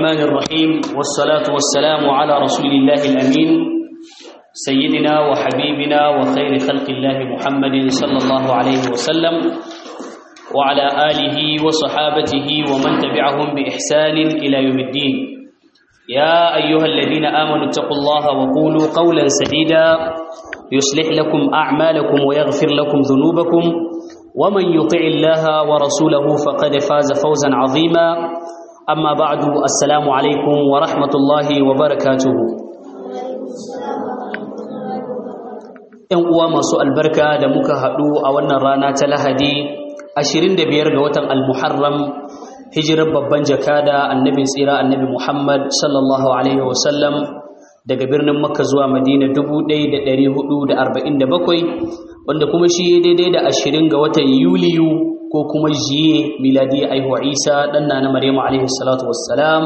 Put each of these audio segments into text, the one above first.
الرحمن الرحيم والصلاة والسلام على رسول الله الأمين سيدنا وحبيبنا وخير خلق الله محمد صلى الله عليه وسلم وعلى آله وصحابته ومن تبعهم بإحسان إلى يوم الدين يا أيها الذين آمنوا اتقوا الله وقولوا قولا سديدا يصلح لكم أعمالكم ويغفر لكم ذنوبكم ومن يطع الله ورسوله فقد فاز فوزا عظيما أما بعد السلام عليكم ورحمة الله وبركاته ‘Yan uwa masu albarka da muka haɗu a wannan rana ta Lahadi 25 ga watan Al-Muharram hijirar babban jakada annabin tsira annabi Muhammad sallallahu Alaihi wasallam daga birnin Makka zuwa Madina 1447 wanda kuma shi daidai da 20 ga watan Yuliyu ko kuma jiye miladi aihuwa Isa ɗanna na Maryamu alaihi salatu wassalam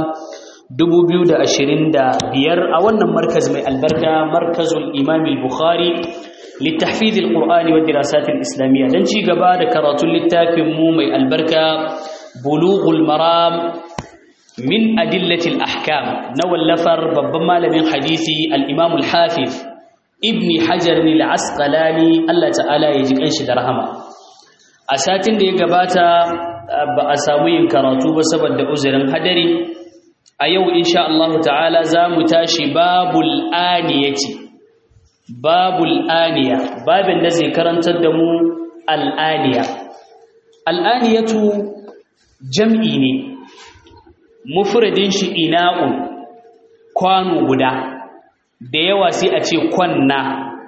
2025 a wannan markaz mai albarka markazul Imam al-Bukhari للتحفيظ القرآن والدراسات الإسلامية دنشي قبادة كرات للتاف مومي البركة بلوغ المرام من أدلة الأحكام نوى اللفر ببما لمن حديثي الإمام الحافظ ابن حجر العسقلاني الله تعالى يجيك أنش درهما أساتين دي قباتا بأساوين كراتو بسبب أزرم هدري أيو إن شاء الله تعالى زامتاشي باب الآنية babul aniya babin da zai karantar da mu al'aniya al'aniyatu jam'i ne mufradin shi ina'un kwano guda da yawa sai a ce kwanna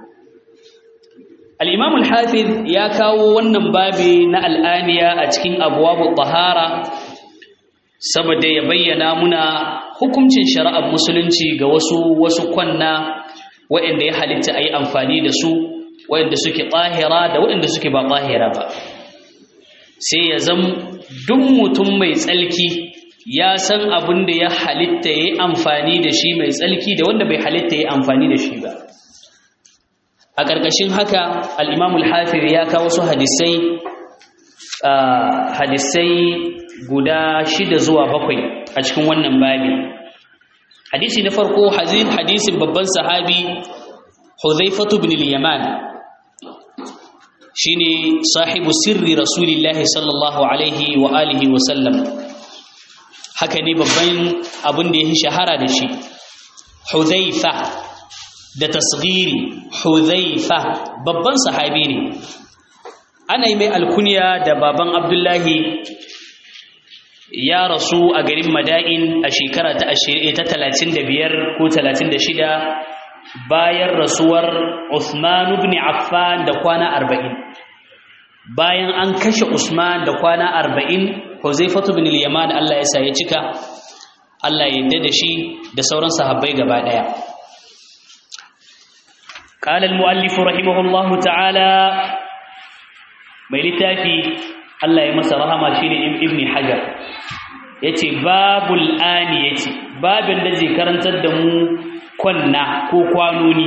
al'imam al-hafiz ya kawo wannan babi na al'aniya a cikin abuwa tahara saboda ya bayyana muna hukuncin shari'ar musulunci ga wasu wasu kwanna waɗanda ya halitta a yi amfani da su waɗanda suke ɓahira da waɗanda suke ba ɓahira ba sai ya zam duk mutum mai tsalki ya san abin da ya halitta ya yi amfani da shi mai tsalki da wanda bai halitta ya yi amfani da shi ba a ƙarƙashin haka al'imamul hafir ya kawo su hadisai hadisai guda shida zuwa bakwai a cikin wannan babi hadisi na farko hadisin babban sahabi Hudhaifatu ibn al-Yaman shine sahibu sirri rasulillahi sallallahu alaihi wa alihi wa sallam haka ne babban abin da yake shahara da shi Hudhaifa da tasghiri Hudhaifa babban sahabi ne ana yi mai alkunya da baban Abdullahi ya rasu a garin Mada'in a shekara ta talatin da biyar ko talatin da shida bayan rasuwar Usman ibn Affan da kwana arba'in bayan an kashe Usman da kwana arba'in Huzaifatu bin al-Yaman Allah ya sa ya cika Allah ya yarda da shi da sauran sahabbai gaba daya قال المؤلف رحمه الله تعالى mai littafi Allah ya masa rahama shine Ibn Hajar yace babul ani yace babin da zai karantar da mu kwanna ko kwanoni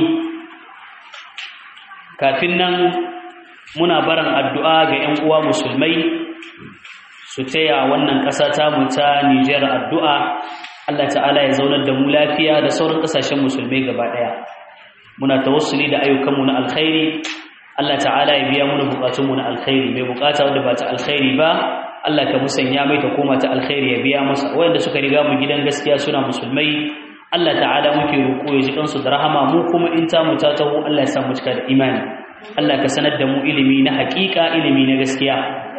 kafin nan muna barin addu'a ga 'yan uwa musulmai su taya wannan ƙasa ta mu ta Niger addu'a Allah ta'ala ya zaunar da mu lafiya da sauran ƙasashen musulmai gaba ɗaya muna tawassuli da ayyukanmu na alkhairi Allah ta'ala ya biya mana bukatunmu na alkhairi mai bukata wanda ba ta alkhairi ba Allah ka musanya mai ta koma ta alkhairi ya biya masa wanda suka riga mu gidan gaskiya suna musulmai Allah ta'ala muke roƙo ya ji kansu da rahama mu kuma in ta mu ta taho Allah ya sa mu cika da imani Allah ka sanar da mu ilimi na haƙiƙa ilimi na gaskiya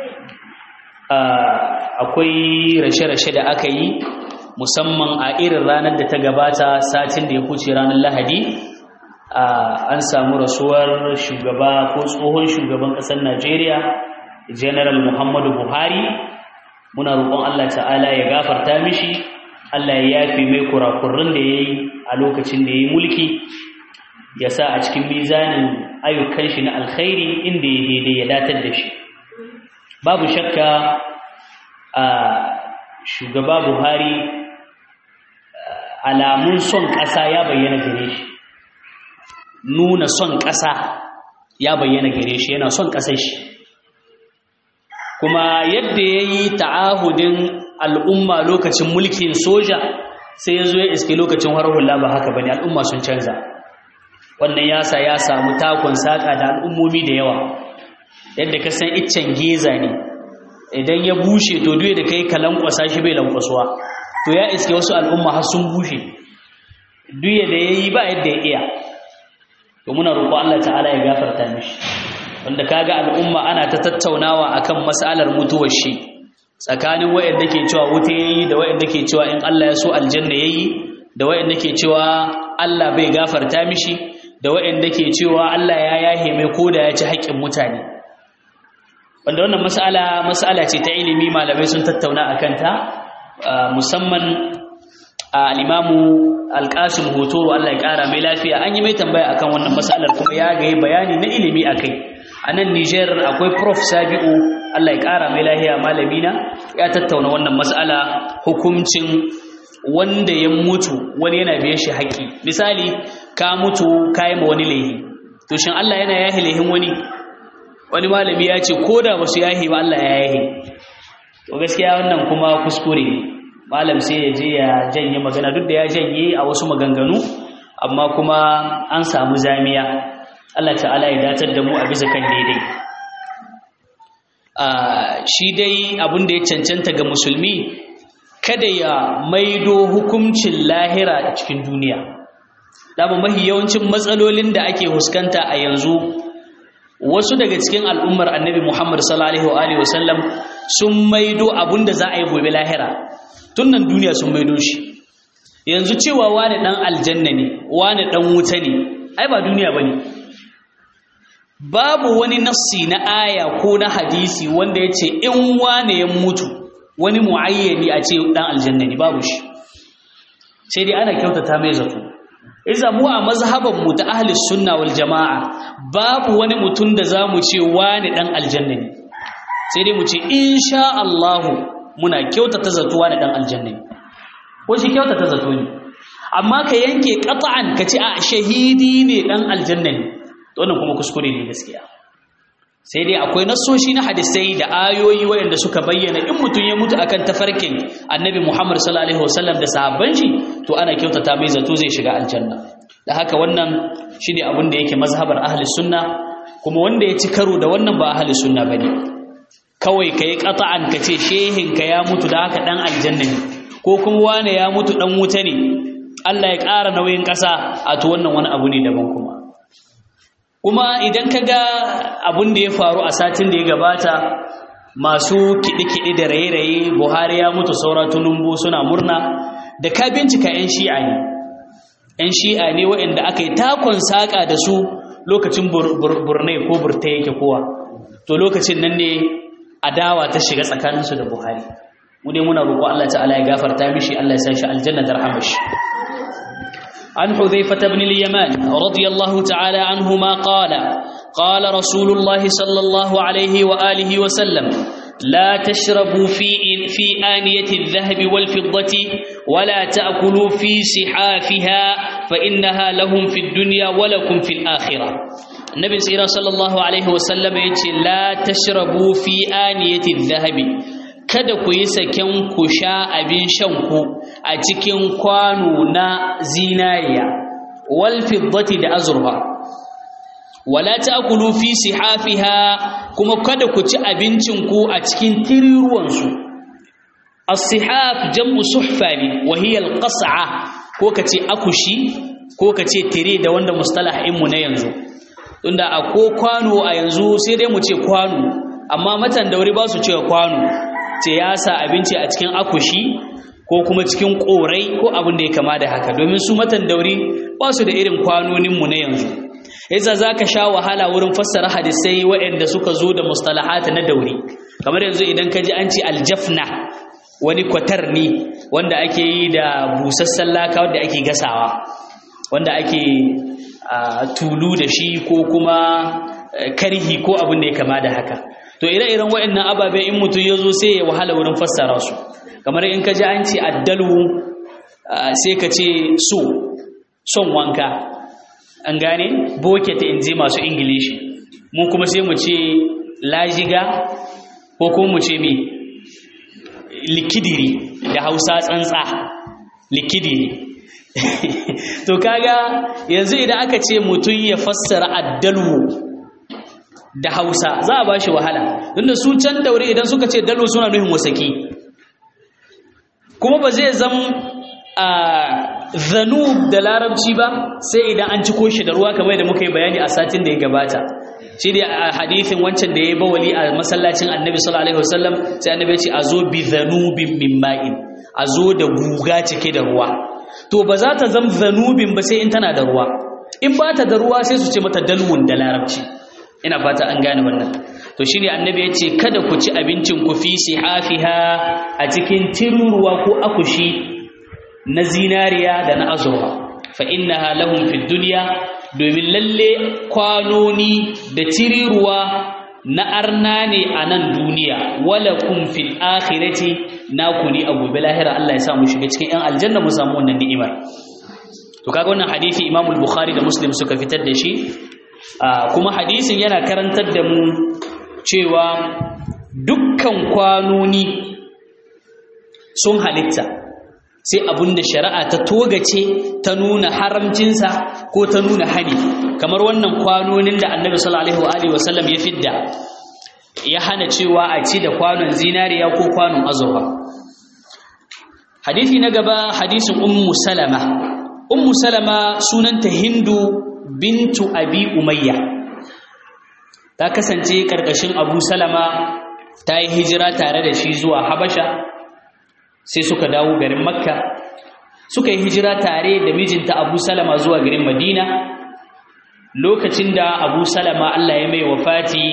akwai rashe-rashe da aka yi musamman a irin ranar da ta gabata satin da ya kuce ranar Lahadi an samu rasuwar shugaba ko tsohon shugaban ƙasar Najeriya General Muhammadu Buhari muna roƙon Allah ta'ala ya gafarta mishi Allah ya yafe mai kurakurrun da yayi a lokacin da yayi mulki ya sa a cikin mizanin ayyukan shi na alkhairi inda ya daidai ya datar da shi babu shakka a shugaba Buhari alamun son ƙasa ya bayyana gare shi nuna son ƙasa ya bayyana gare shi yana son ƙasar shi kuma yadda ya yi ta'ahudin al'umma lokacin mulkin soja sai ya zo ya iske lokacin hula ba haka bane al'umma sun canza wannan yasa ya samu takon saka da al'ummomi da yawa yadda ka san iccen geza ne idan ya bushe to duye da kai ka lankwasa shi bai lankwasuwa to ya iske wasu al'umma har sun bushe duye da yayi ba yadda ya iya to muna roƙo Allah ta'ala ya gafarta mishi wanda kaga al'umma ana ta tattaunawa akan mas'alar mutuwar shi tsakanin wayanda ke cewa wuta yayi da wayanda ke cewa in Allah ya so aljanna yayi da wayanda ke cewa Allah bai gafarta mishi da wayanda ke cewa Allah ya yahe mai koda ya ci haƙƙin mutane wanda wannan mas'ala mas'ala ce ta ilimi malamai sun tattauna akan ta musamman al-imamu al-qasim hotoro Allah ya kara mai lafiya an yi mai tambaya akan wannan mas'alar kuma ya ga bayani na ilimi akai a nan Niger akwai prof Sabi'u Allah ya kara mai lafiya malamina ya tattauna wannan mas'ala hukuncin wanda ya mutu wani yana biyan shi haƙi misali ka mutu ka yi ma wani laihi to shin Allah yana yahi laihin wani wani malami ya ce ko da ba su yahi ba Allah ya yahi to gaskiya wannan kuma kuskure malam sai ya je ya janye magana duk da ya janye a wasu maganganu amma kuma an samu zamiya Allah ta'ala ya datar da mu a bisa kan daidai shi dai abin da ya cancanta ga musulmi kada ya maido hukuncin lahira a cikin duniya dama mahi yawancin matsalolin da ake huskanta a yanzu wasu daga cikin al'ummar annabi Muhammad sallallahu alaihi wasallam sun maido abinda za a yi gobe lahira tun nan duniya sun maido shi yanzu cewa wani dan aljanna ne wani dan wuta ne ai ba duniya bane babu wani nassi na aya ko na hadisi wanda ya ce in wane ya mutu wani muayyani a ce dan aljanna ne babu shi sai dai ana kyautata mai zato iza mu a mazhaban mu ta ahli sunna wal jamaa babu wani mutum da zamu ce wani dan aljanna ne sai dai mu ce insha Allah muna kyautata zato wani dan aljanna ne ko shi kyautata zato ne amma ka yanke qat'an ka ce a shahidi ne dan aljanna ne to wannan kuma kuskure ne gaskiya sai dai akwai nassoshi na hadisai da ayoyi waɗanda suka bayyana in mutum ya mutu akan tafarkin annabi Muhammad sallallahu alaihi wasallam da sahabban shi to ana kyautata mai zato zai shiga aljanna da haka wannan shine abin da yake mazhabar ahli sunna kuma wanda ya ci karo da wannan ba ahli sunna bane kawai kai qata'an ka ce shehin ka ya mutu da haka dan aljanna ne ko kuma wane ya mutu dan wuta ne Allah ya ƙara nauyin ƙasa a to wannan wani abu ne daban kuma kuma idan ka ga abin da ya faru a satin da ya gabata masu kiɗi-kiɗi da raye-raye buhari ya mutu saura tunumbu suna murna da ka bincika 'yan shi'a ne 'yan shi'a ne waɗanda aka yi takon saƙa da su lokacin burnai ko burta yake kowa to lokacin nan ne adawa ta shiga tsakaninsu da buhari mu dai muna roƙo allah ta'ala ya gafarta mishi allah ya sa shi aljanna da rahamashi عن حذيفة بن اليمان رضي الله تعالى عنهما قال قال رسول الله صلى الله عليه وآله وسلم لا تشربوا في في آنية الذهب والفضة ولا تأكلوا في سحافها فإنها لهم في الدنيا ولكم في الآخرة النبي صلى الله عليه وسلم يقول لا تشربوا في آنية الذهب kada ku yi saken ku sha abin shanku a cikin kwano na zinariya wal fiddati da azurfa wala ta'kulu fi sihafiha kuma kada ku ci abincin ku a cikin tiriruwan su as-sihaf jam'u suhfa ne wa hiya al-qas'a ko kace akushi ko kace tire da wanda mustalah mu na yanzu tunda a ko kwano a yanzu sai dai mu ce kwano amma matan dauri ba su cewa kwano ce ya sa abinci a cikin akushi ko kuma cikin korai ko abin da ya kama da haka domin su matan dauri ba su da irin kwanoninmu na yanzu yasa za ka sha wahala wurin fassara hadisai waɗanda suka zo da mustalahata na dauri kamar yanzu idan ka ji an ce aljafna wani kwatar ne wanda ake yi da busassan laka wanda ake gasawa wanda ake tulu da shi ko kuma karhi ko abin da ya kama da haka to ire-iren waɗannan ababe in mutum ya zo sai ya wahala wurin fassara su kamar in ka ji an ce addalu sai ka ce so son wanka an gane bucket in ji masu ingilishi mu kuma sai mu ce lajiga ko kuma mu ce mi likidiri da hausa tsantsa likidi ne to kaga yanzu idan aka ce mutum ya fassara addalwu da hausa za a ba shi wahala tunda su can daure idan suka ce dalwu suna nuhin wasaki kuma ba zai zama a zanub da larabci ba sai idan an ciko shi da ruwa kamar da muka yi bayani a satin da ya gabata shi ne a hadithin wancan da ya yi bawali a masallacin annabi sallallahu alaihi wasallam sai annabi ya ce a zo bi zanubin min ma'in a zo da guga cike da ruwa to ba za ta zama zanubin ba sai in tana da ruwa in ba ta da ruwa sai su ce mata dalwun da larabci ina fata an gane wannan to shine annabi ya ce kada ku ci abincin ku fi sihafiha a cikin tiruruwa ko akushi na zinariya da na azurfa fa innaha lahum fid dunya domin lalle kwanoni da tiriruwa na arna ne a nan duniya wala kun fil akhirati naku ne a gobe lahira Allah ya sa mu shiga cikin yan aljanna mu samu wannan ni'imar to kaga wannan hadisi Imam al-Bukhari da Muslim suka fitar da shi kuma hadisin yana karantar da mu cewa dukkan kwanoni sun halitta sai abinda shari'a ta togace ta nuna haramcinsa ko ta nuna hani kamar wannan kwanonin da annabi sallallahu alaihi wa sallam ya fidda ya hana cewa a ci da kwanon zinariya ko kwanon azurfa hadisi na gaba hadisin ummu salama ummu salama sunanta hindu bintu abi umayya ta kasance karkashin abu salama ta yi hijira tare da shi zuwa habasha sai suka dawo garin makka suka yi hijira tare da mijinta abu salama zuwa garin madina lokacin da abu salama allah ya mai wafati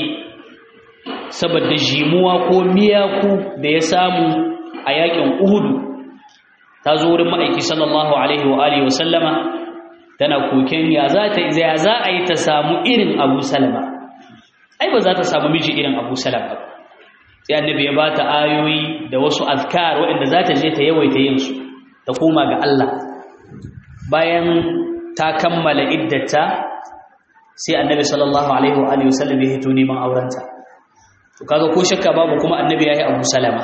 saboda jimuwa ko miyaku da ya samu a yakin uhudu ta zo wurin ma'aiki sallallahu alaihi wa alihi wasallama tana koken ya za ta ya za a yi ta samu irin abu salama ai ba za ta samu miji irin abu salama ba sai annabi ya bata ayoyi da wasu azkar waɗanda za ta je ta yawaita yin su ta koma ga Allah bayan ta kammala iddata sai annabi sallallahu alaihi wa alihi wasallam ya hito neman aurenta to kaga ko shakka babu kuma annabi yayi Abu Salama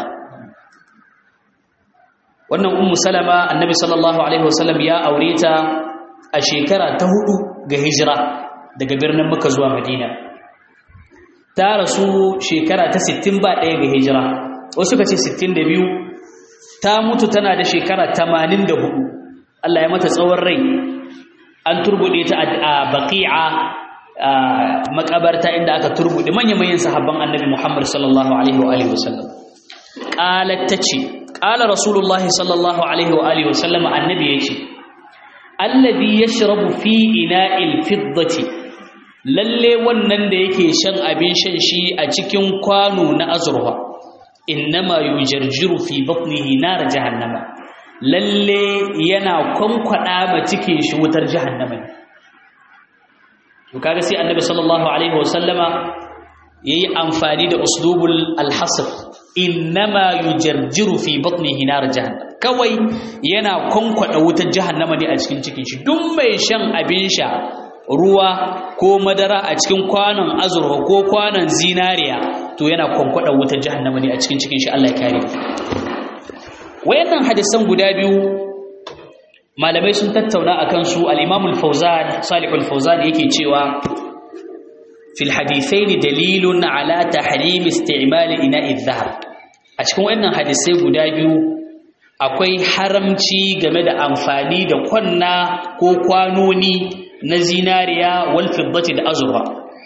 wannan ummu Salama annabi sallallahu alaihi wasallam ya aure ta a shekara ta hudu ga hijira daga birnin Makka zuwa Madina ta rasu shekara ta 60 ba ɗaya ga hijira wasu ka ce 62 ta mutu tana da shekara 84 Allah ya mata tsawon rai an turbude ta a baqi'a makabarta inda aka turbude manya-manyan sahabban annabi Muhammad sallallahu alaihi wa alihi wasallam qalat tace qala rasulullah sallallahu alaihi wa alihi wasallam annabi yace alladhi yashrabu fi ina'il fiddati lalle wannan da yake shan abin shan shi a cikin kwano na azurfa innama yujarjiru fi batnihi nar jahannama lalle yana kwankwada ma cikin shi wutar jahannama to kaga sai annabi sallallahu alaihi wasallama yayi amfani da uslubul alhasr innama yujarjiru fi batnihi nar jahannam kawai yana kwankwada wutar jahannama ne a cikin cikin shi duk mai shan abin sha ruwa ko madara a cikin kwanon azurfa ko kwanon zinariya to yana kwankwada wutar jahannama ne a cikin cikin shi Allah ya kare wayannan hadisan guda biyu malamai sun tattauna akan su al-Imam al-Fawzan Salih al-Fawzan yake cewa fil hadithaini dalilun ala tahrim isti'mal ina'i adh-dhahab a cikin wayannan hadisai guda biyu akwai haramci game da amfani da kwanna ko kwanoni na zinariya wal fiddati da azurfa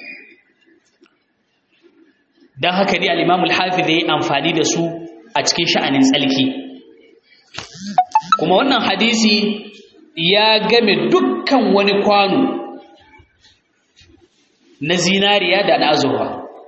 dan haka dai al-Imam al-Hafiz yayi amfani da su a cikin sha'anin tsalki kuma wannan hadisi ya game dukkan wani kwano na zinariya da na azurfa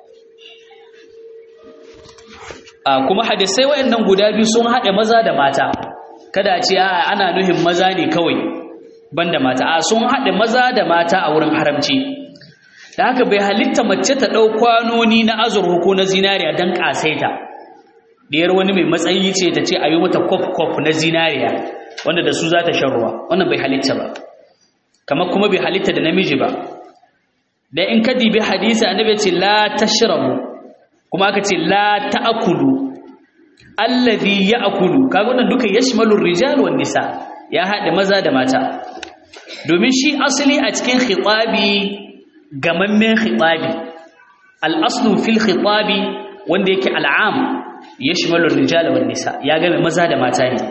kuma hadisai waɗannan guda biyu sun haɗe maza da mata kada a ce ana nuhin maza ne kawai banda mata a sun haɗe maza da mata a wurin haramci da haka bai halitta mace ta ɗau kwanoni na azurfa ko na zinariya don ƙasaita ɗiyar wani mai matsayi ce ta ce a yi mata kwaf-kwaf na zinariya wanda da su za ta shan ruwa wannan bai halitta ba kamar kuma bai halitta da namiji ba da in ka dibi hadisi annabi ce la tashrabu kuma aka ce la ta'kulu allazi ya'kulu kaga wannan duka yashmalu rijal wan nisa ya hada maza da mata domin shi asali a cikin khitabi gamammen khitabi al-aslu fil khitabi wanda yake al'am yashmalu rijal wan nisa ya game maza da mata ne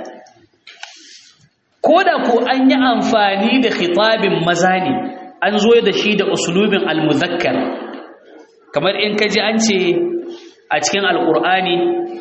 koda ko an yi amfani da khitabin maza ne an zo da shi da usulubin al-muzakkar kamar in kaji an ce a cikin alqur'ani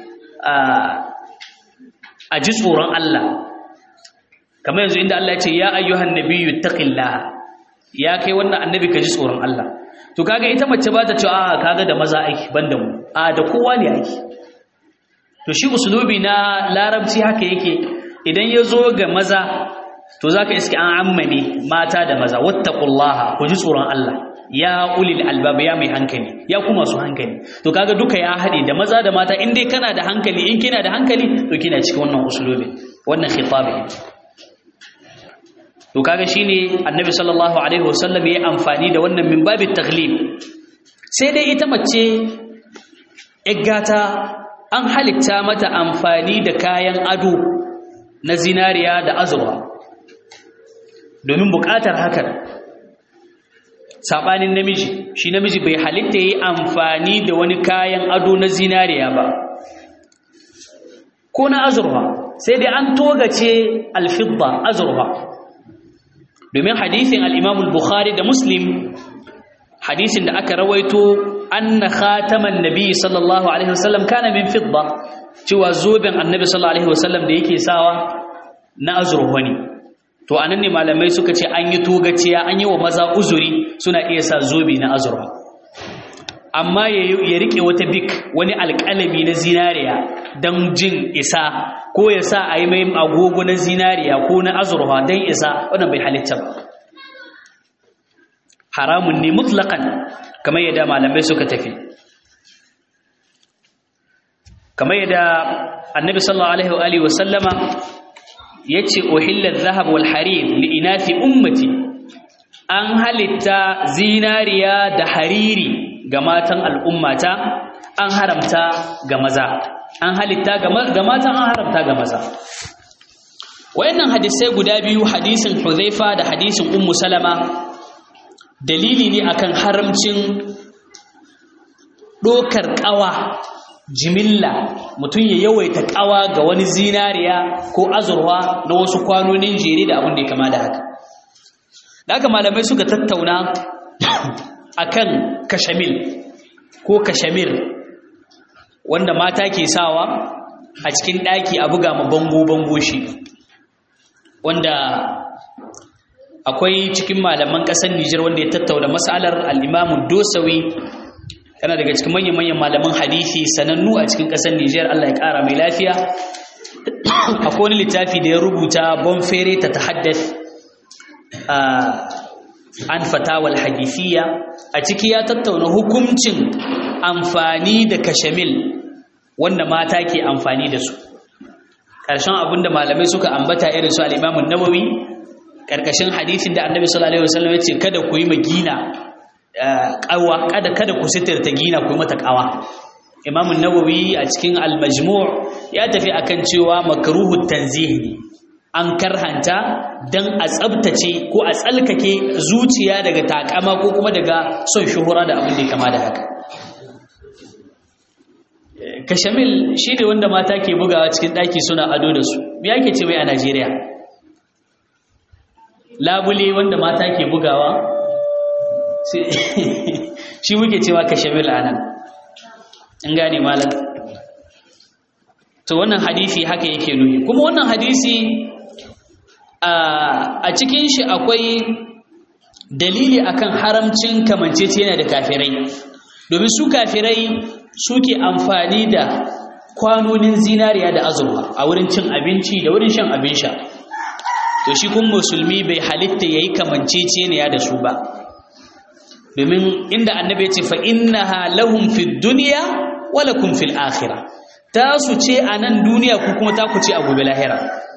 a ji tsoron Allah kamar yanzu inda Allah ya ce ya ayyuhan nabiyyu taqillaha ya kai wannan annabi ka ji tsoron Allah to kaga ita mace ba ta ce a kaga da maza aiki banda mu a da kowa ne aiki to shi usulubi na larabci haka yake idan ya zo ga maza to zaka iske an ammane mata da maza wattaqullaha ku ji tsoron Allah ya ulil albab ya mai hankali ya kuma su hankali to kaga duka ya hade da maza da mata in dai kana da hankali in kina da hankali to kina cikin wannan usulubi wannan khitabi to kaga shine annabi sallallahu alaihi wasallam ya amfani da wannan min babit taghlib sai dai ita mace iggata an halitta mata amfani da kayan ado na zinariya da azurwa domin bukatar hakan sabanin namiji shi namiji bai halitta yi amfani da wani kayan ado na zinariya ba ko na azurwa sai dai an togace alfidda azurwa domin hadisin al-Imam al-Bukhari da Muslim hadisin da aka rawaito anna khataman nabi sallallahu alaihi wasallam kana min fidda cewa zoben annabi sallallahu alaihi wasallam da yake sawa na azurwa ne to anan ne malamai suka ce an yi togaciya an yi wa maza uzuri suna iya sa zobe na azurwa amma ya rike wata bik wani alƙalami na zinariya don jin isa ko ya sa a yi mai agogo na zinariya ko na azurwa don isa wannan bai halitta ba haramun ne mutlaƙan kamar yadda malamai suka tafi kamar yadda annabi sallallahu alaihi wa sallama ya ce ohillar zahab wal harir li'inafi ummati an halitta zinariya da hariri ga matan al'ummata an haramta ga maza an halitta ga matan an haramta ga maza wayannan hadisai guda biyu hadisin Hudhaifa da hadisin Ummu Salama dalili ne akan haramcin dokar kawa jimilla mutum ya yawaita kawa ga wani zinariya ko azurwa na wasu kwanonin jere da abin da ya kama da haka da haka malamai suka tattauna akan kashamil ko kashamir wanda mata ke sawa a cikin ɗaki a buga ma bango-bango shi wanda akwai cikin malaman ƙasar Nijar wanda ya tattauna matsalar al'imamun dosawi yana daga cikin manyan-manyan malaman hadithi sanannu a cikin ƙasar Nijar Allah ya ƙara mai lafiya akwai wani littafi da ya rubuta bonfere ta tahaddath an fatawal hadithiyya a ciki ya tattauna hukuncin amfani da kashamil wanda mata ke amfani da su ƙarshen abinda malamai suka ambata irin su al'imamun nawawi ƙarƙashin hadithin da annabi sallallahu alaihi wasallam ya ce kada ku yi magina ƙawa kada kada ku sitirta gina ku yi mata ƙawa imamun nawawi a cikin al-majmu' ya tafi akan cewa makruhu tanzih ne an karhanta dan a tsabtace ko a tsalkake zuciya daga takama ko kuma daga son shuhura da abin da ya kama da haka kashamil shi ne wanda mata ke bugawa cikin ɗaki suna ado da su me ake ce mai a najeriya labule wanda mata ke bugawa shi muke cewa kashamil a nan in gane malam to wannan hadisi haka yake nuhi kuma wannan hadisi a cikin shi akwai dalili akan haramcin kamanceceniya da kafirai domin su kafirai suke amfani da kwanonin zinariya da azurwa a wurin cin abinci da wurin shan abin sha to shi kun musulmi bai halitta yayi kamanceceniya da su ba domin inda annabi ya ce fa innaha lahum fid dunya wa lakum fil akhirah ta su ce a nan duniya ku kuma ta ku ce a gobe lahira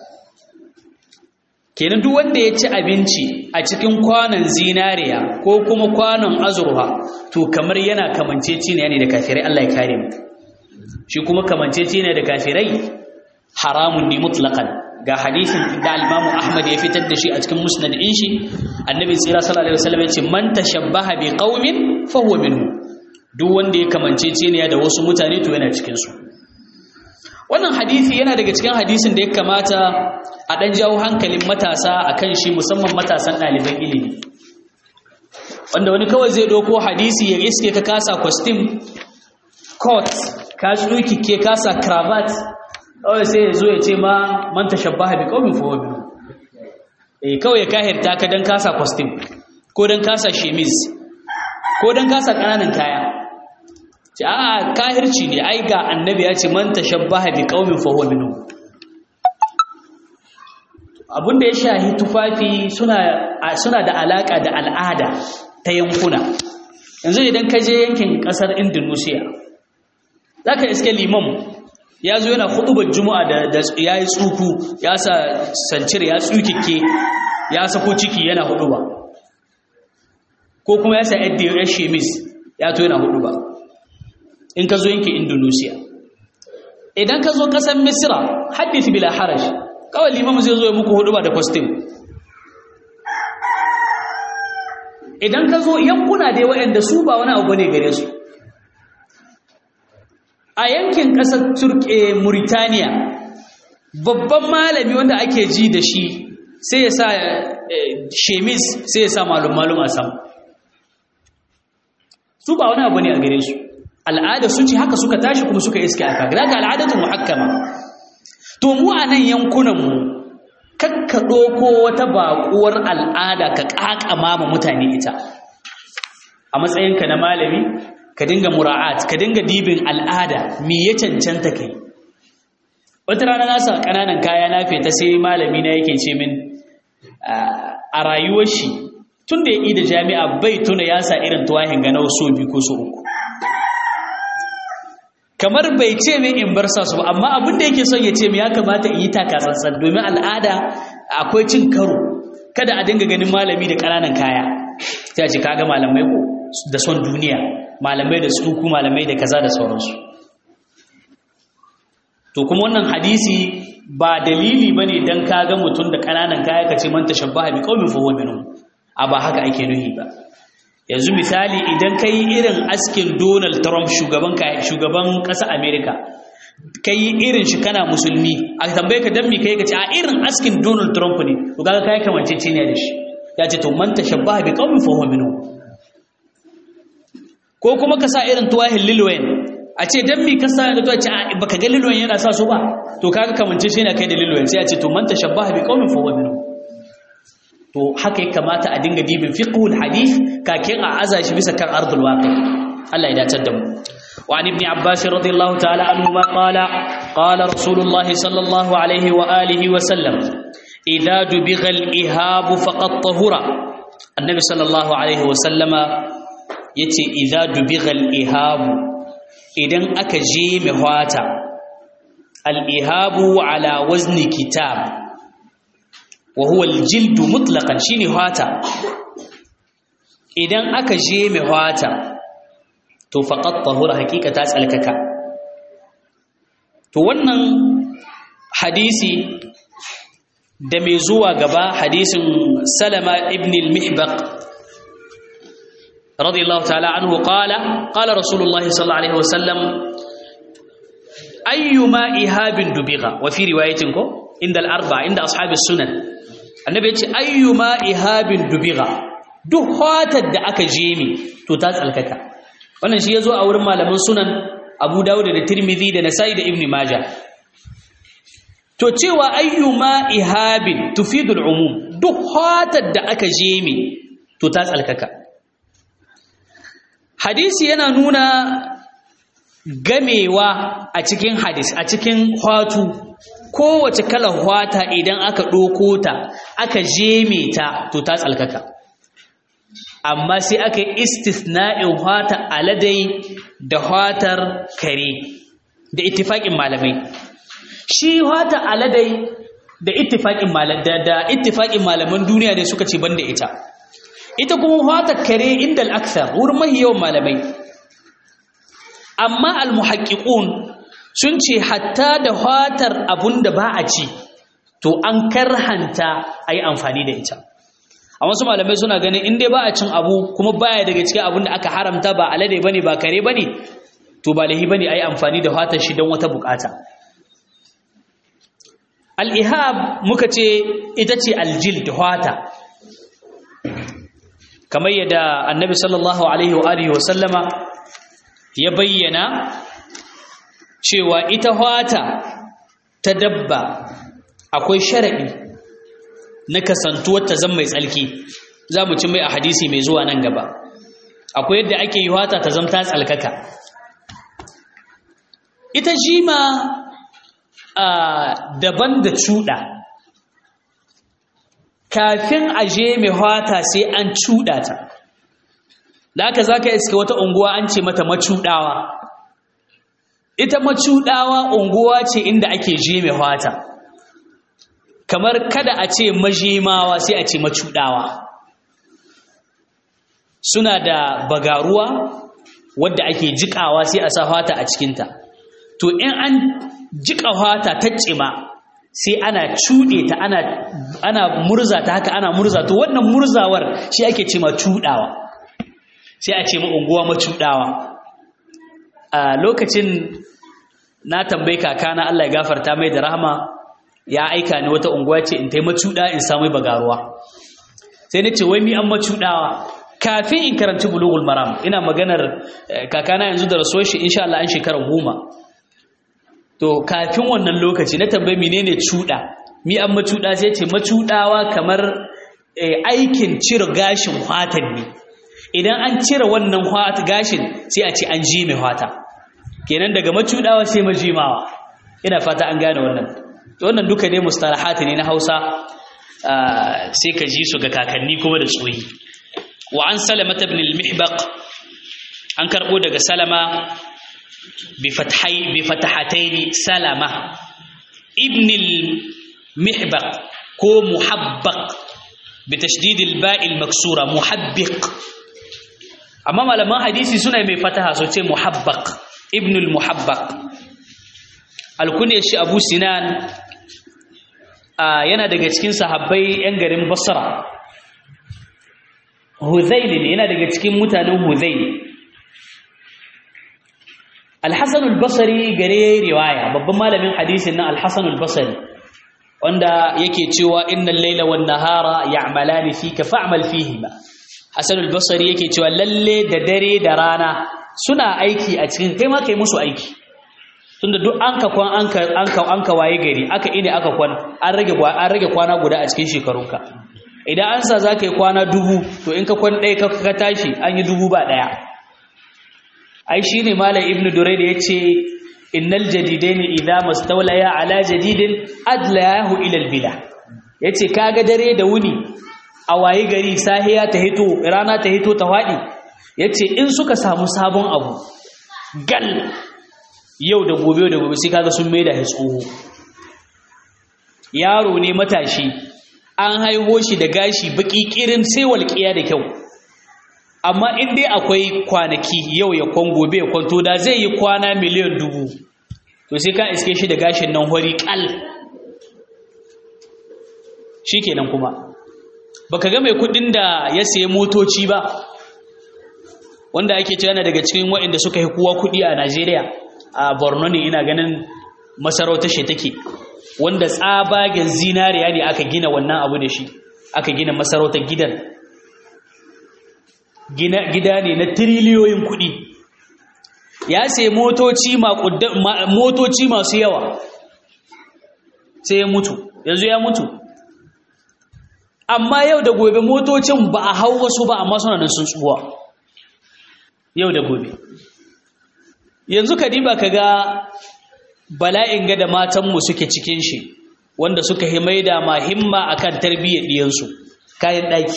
kenan duk wanda ya ci abinci a cikin kwanon zinariya ko kuma kwanon azurwa to kamar yana kamanceceniya ne da kafirai Allah ya kare mu shi kuma kamancece ne da kafirai haramun ne mutlaqan ga hadisin da al-Imam Ahmad ya fitar da shi a cikin musnad din shi annabi tsira sallallahu alaihi wasallam ya ce man tashabbaha bi qaumin fa huwa minhu duk wanda ya kamancece ne da wasu mutane to yana cikin su wannan hadisi yana daga cikin hadisin da ya kamata a dan jawo hankalin matasa akan shi musamman matasan ɗaliban ilimi wanda wani kawai zai doko hadisi ya iske ka kasa costume coat ka tsuki ke kasa cravat kawai sai ya zo ya ce ma man tashabbaha bi qaumin fa huwa minhu eh kawai ya kahirta ka dan kasa costume ko dan kasa chemise ko dan kasa kananan kaya ce a kahirci ne ai ga annabi ya ce man tashabbaha bi qaumin fa huwa minhu abinda ya shahi tufafi suna suna da alaka da al'ada ta yankuna yanzu idan ka je yankin kasar Indonesia zaka iske limam ya zo yana hudubar juma'a da ya yi tsuku ya sa sancir ya tsukike ya sako ciki yana huduba ko kuma ya sa yadda ya shemis ya to yana huduba in ka zo yankin indonesia idan ka zo kasar misira hadith bila harash kawai limamu zai zo ya muku huduba da kwastin idan ka zo yankuna dai waɗanda su ba wani abu ne gare su a yankin ƙasar turke Mauritania babban malami wanda ake ji da shi sai ya sa shemis sai ya sa malum-malum a sama su ba wani abu ne a gare su al'ada su ce haka suka tashi kuma suka iske aka gada ga al'adatun muhakkama to mu a nan yankunanmu kakka ɗoko wata baƙuwar al'ada ka ƙaƙama ma mutane ita a matsayinka na malami ka dinga mura'at ka dinga dibin al'ada me ya cancanta kai wata rana na sa ƙananan kaya na feta sai malami na yake ce min a rayuwar shi tun da ya yi da jami'a bai tuna ya sa irin tuwahin ga so biyu ko so uku kamar bai ce min in bar sa su ba amma abin da yake son ya ce min ya kamata in yi taka tsantsan domin al'ada akwai cin karo kada a dinga ganin malami da ƙananan kaya sai a ce kaga malamai ko da son duniya malamai da tsuku malamai da kaza da sauransu to kuma wannan hadisi ba dalili bane dan kaga mutum da kananan kaya kace man tashabbaha bi qaumin fa huwa minhum a ba haka ake nuhi ba yanzu misali idan kai irin askin Donald Trump shugaban shugaban ƙasar America kai irin shi kana musulmi a tambaye ka dan me kai kace a irin askin Donald Trump ne to kaga kai kamancece ne da shi ya ce to man tashabbaha bi qaumin fa huwa minhum ko kuma ka sa irin tuwahin lilwayen a ce don mi ka sa da tuwa ce baka ga lilwayen yana sa su ba to kaga kamance shi na kai da lilwayen sai a ce to man tashabbaha bi qaumin fa huwa minhum to haka ya kamata a dinga dibin fiqhul hadith kakin a aza shi bisa kan ardul waqi Allah ya dace da mu wa an ibn abbas radiyallahu ta'ala anhu ma qala qala rasulullah sallallahu alaihi wa alihi wa sallam idza dubigha al ihab faqad tahura annabi sallallahu alaihi wa sallama ya ce iza dubighal ihabu idan aka je mai hwata al'ihabu ala wazni kitab wa huwa aljildu mutlaqan shine hwata idan aka je mai hwata to faqat tahura hakika ta tsalkaka to wannan hadisi da mai zuwa gaba hadisin salama ibn al-mihbaq رضي الله تعالى عنه قال قال رسول الله صلى الله عليه وسلم أيما إهاب دبغ وفي رواية عند الأربعة عند أصحاب السنن النبي يقول أيما إهاب دبغ دهوات الدعك جيمي تتاز الككا wannan shi yazo a wurin malaman sunan Abu Dawud da Tirmidhi da Nasa'i da Ibn Majah to cewa ayyuma ihabin tufidul umum duk hatar da aka jeme to ta tsalkaka hadisi yana nuna gamewa a cikin hadis a cikin hwatu kowace kalar hwata idan aka ɗoko ta aka jeme ta to ta tsalkaka amma sai aka yi istisna'in hwata aladai da hwatar kare da ittifaƙin malamai shi hwata aladai da ittifaƙin malaman duniya ne suka ce banda ita ita kuma fatar kare inda al'aksar wurin mahi yawan malamai amma al-muhaƙiƙun sun ce hatta da fatar abun da ba a ci to an karhanta a yi amfani da ita a wasu malamai suna ganin in dai ba a cin abu kuma baya daga cikin abun da aka haramta ba alade bane ba kare bane to ba lahi bane a yi amfani da fatar shi don wata bukata al-ihab muka ce ita ce aljil da fata kamar yadda annabi sallallahu alaihi wa alihi wa sallama ya bayyana cewa ita fata ta dabba akwai sharaɗi na kasantuwar ta zama mai tsalki za mu ci mai a hadisi mai zuwa nan gaba akwai yadda ake yi fata ta zama ta tsalkaka ita jima a daban da cuɗa kafin a je mai fata sai an cuɗa ta da haka za ka iska wata unguwa an ce mata macuɗawa ita macuɗawa unguwa ce inda ake je mai fata kamar kada a ce majimawa sai a ce macuɗawa suna da bagaruwa wadda ake jiƙawa sai a sa fata a cikinta to in an jiƙa fata ta cima sai ana cuɗe ta ana, ana murza ta haka ana murza to wannan murzawar shi ake ce ma cuɗawa sai a ce ma unguwa macuɗawa a lokacin na tambayi kakana Allah ya gafarta mai da rahama ya aika ni wata unguwa ce in tai macuɗa in samu bagaruwa sai na ce wai mi an macuɗawa kafin in karanci bulugul maram ina maganar kakana yanzu da rasuwar shi insha Allah an shekara goma to kafin wannan lokaci na tambayi menene cuɗa mi an macuɗa sai ce macuɗawa kamar aikin cire gashin fatan ne idan an cire wannan gashin sai a ce an ji mai fata kenan daga macudawa sai majimawa ina fata an gane wannan wannan duka ne mustalahati ne na Hausa sai ka ji su ga kakanni kuma da tsoyi wa an salama ibn al-mihbaq an karbo daga salama bi fathai bi fatahataini salama ibn al-mihbaq ko muhabbaq bi tashdid al-ba'i al-maksura muhabbiq amma malaman hadisi suna mai fataha so ce muhabbaq ibn al-muhabbaq alkunya shi abu sinan yana daga cikin sahabbai yan garin basra huzail ne yana daga cikin mutanen huzail al-hasan al-basri gare riwaya babban malamin hadisin nan al-hasan al-basri wanda yake cewa innal layla wan nahara ya'malani fika fa'mal fihima hasan al-basri yake cewa lalle da dare da rana suna aiki a cikin kai ma kai musu aiki tunda duk an ka kwan an ka an ka an ka waye gari aka ine aka kwan an rage an rage kwana guda a cikin shekarunka idan an sa zaka yi kwana dubu to in ka kwan ɗaya ka tashi an yi dubu ba ɗaya ai shine malam ibnu durayd yace innal jadidain idza mastawlaya ala jadidin adlahu ila albila yace kaga dare da wuni a waye gari sahiya ta hito rana ta hito ta fadi yace in suka samu sabon abu gal yau da gobe da gobe sai kaga sun maida shi tsoho yaro ne matashi an haiho shi da gashi baki kirin sai walƙiya da kyau amma in dai akwai kwanaki yau ya kwan gobe ya kwanto da zai yi kwana miliyan dubu to sai ka iske shi da gashin nan hori kal shikenan kuma baka ga mai kudin da ya sayi motoci ba wanda ake cewa daga cikin waɗanda suka yi kowa kudi a Najeriya a Borno ne ina ganin masarautar shi take wanda tsabagen zinariya ne aka gina wannan abu da shi aka gina masarautar gidan gida ne na tiriliyoyin kuɗi ya sai motoci motoci masu yawa sai ya mutu yanzu ya mutu amma yau da gobe motocin ba a hau wasu ba amma suna nan sun tsuwa yau da gobe yanzu ka diba ka ga bala'in ga da matanmu suke cikin shi wanda suka himaida ma himma akan tarbiyyar ɗiyansu kayan ɗaki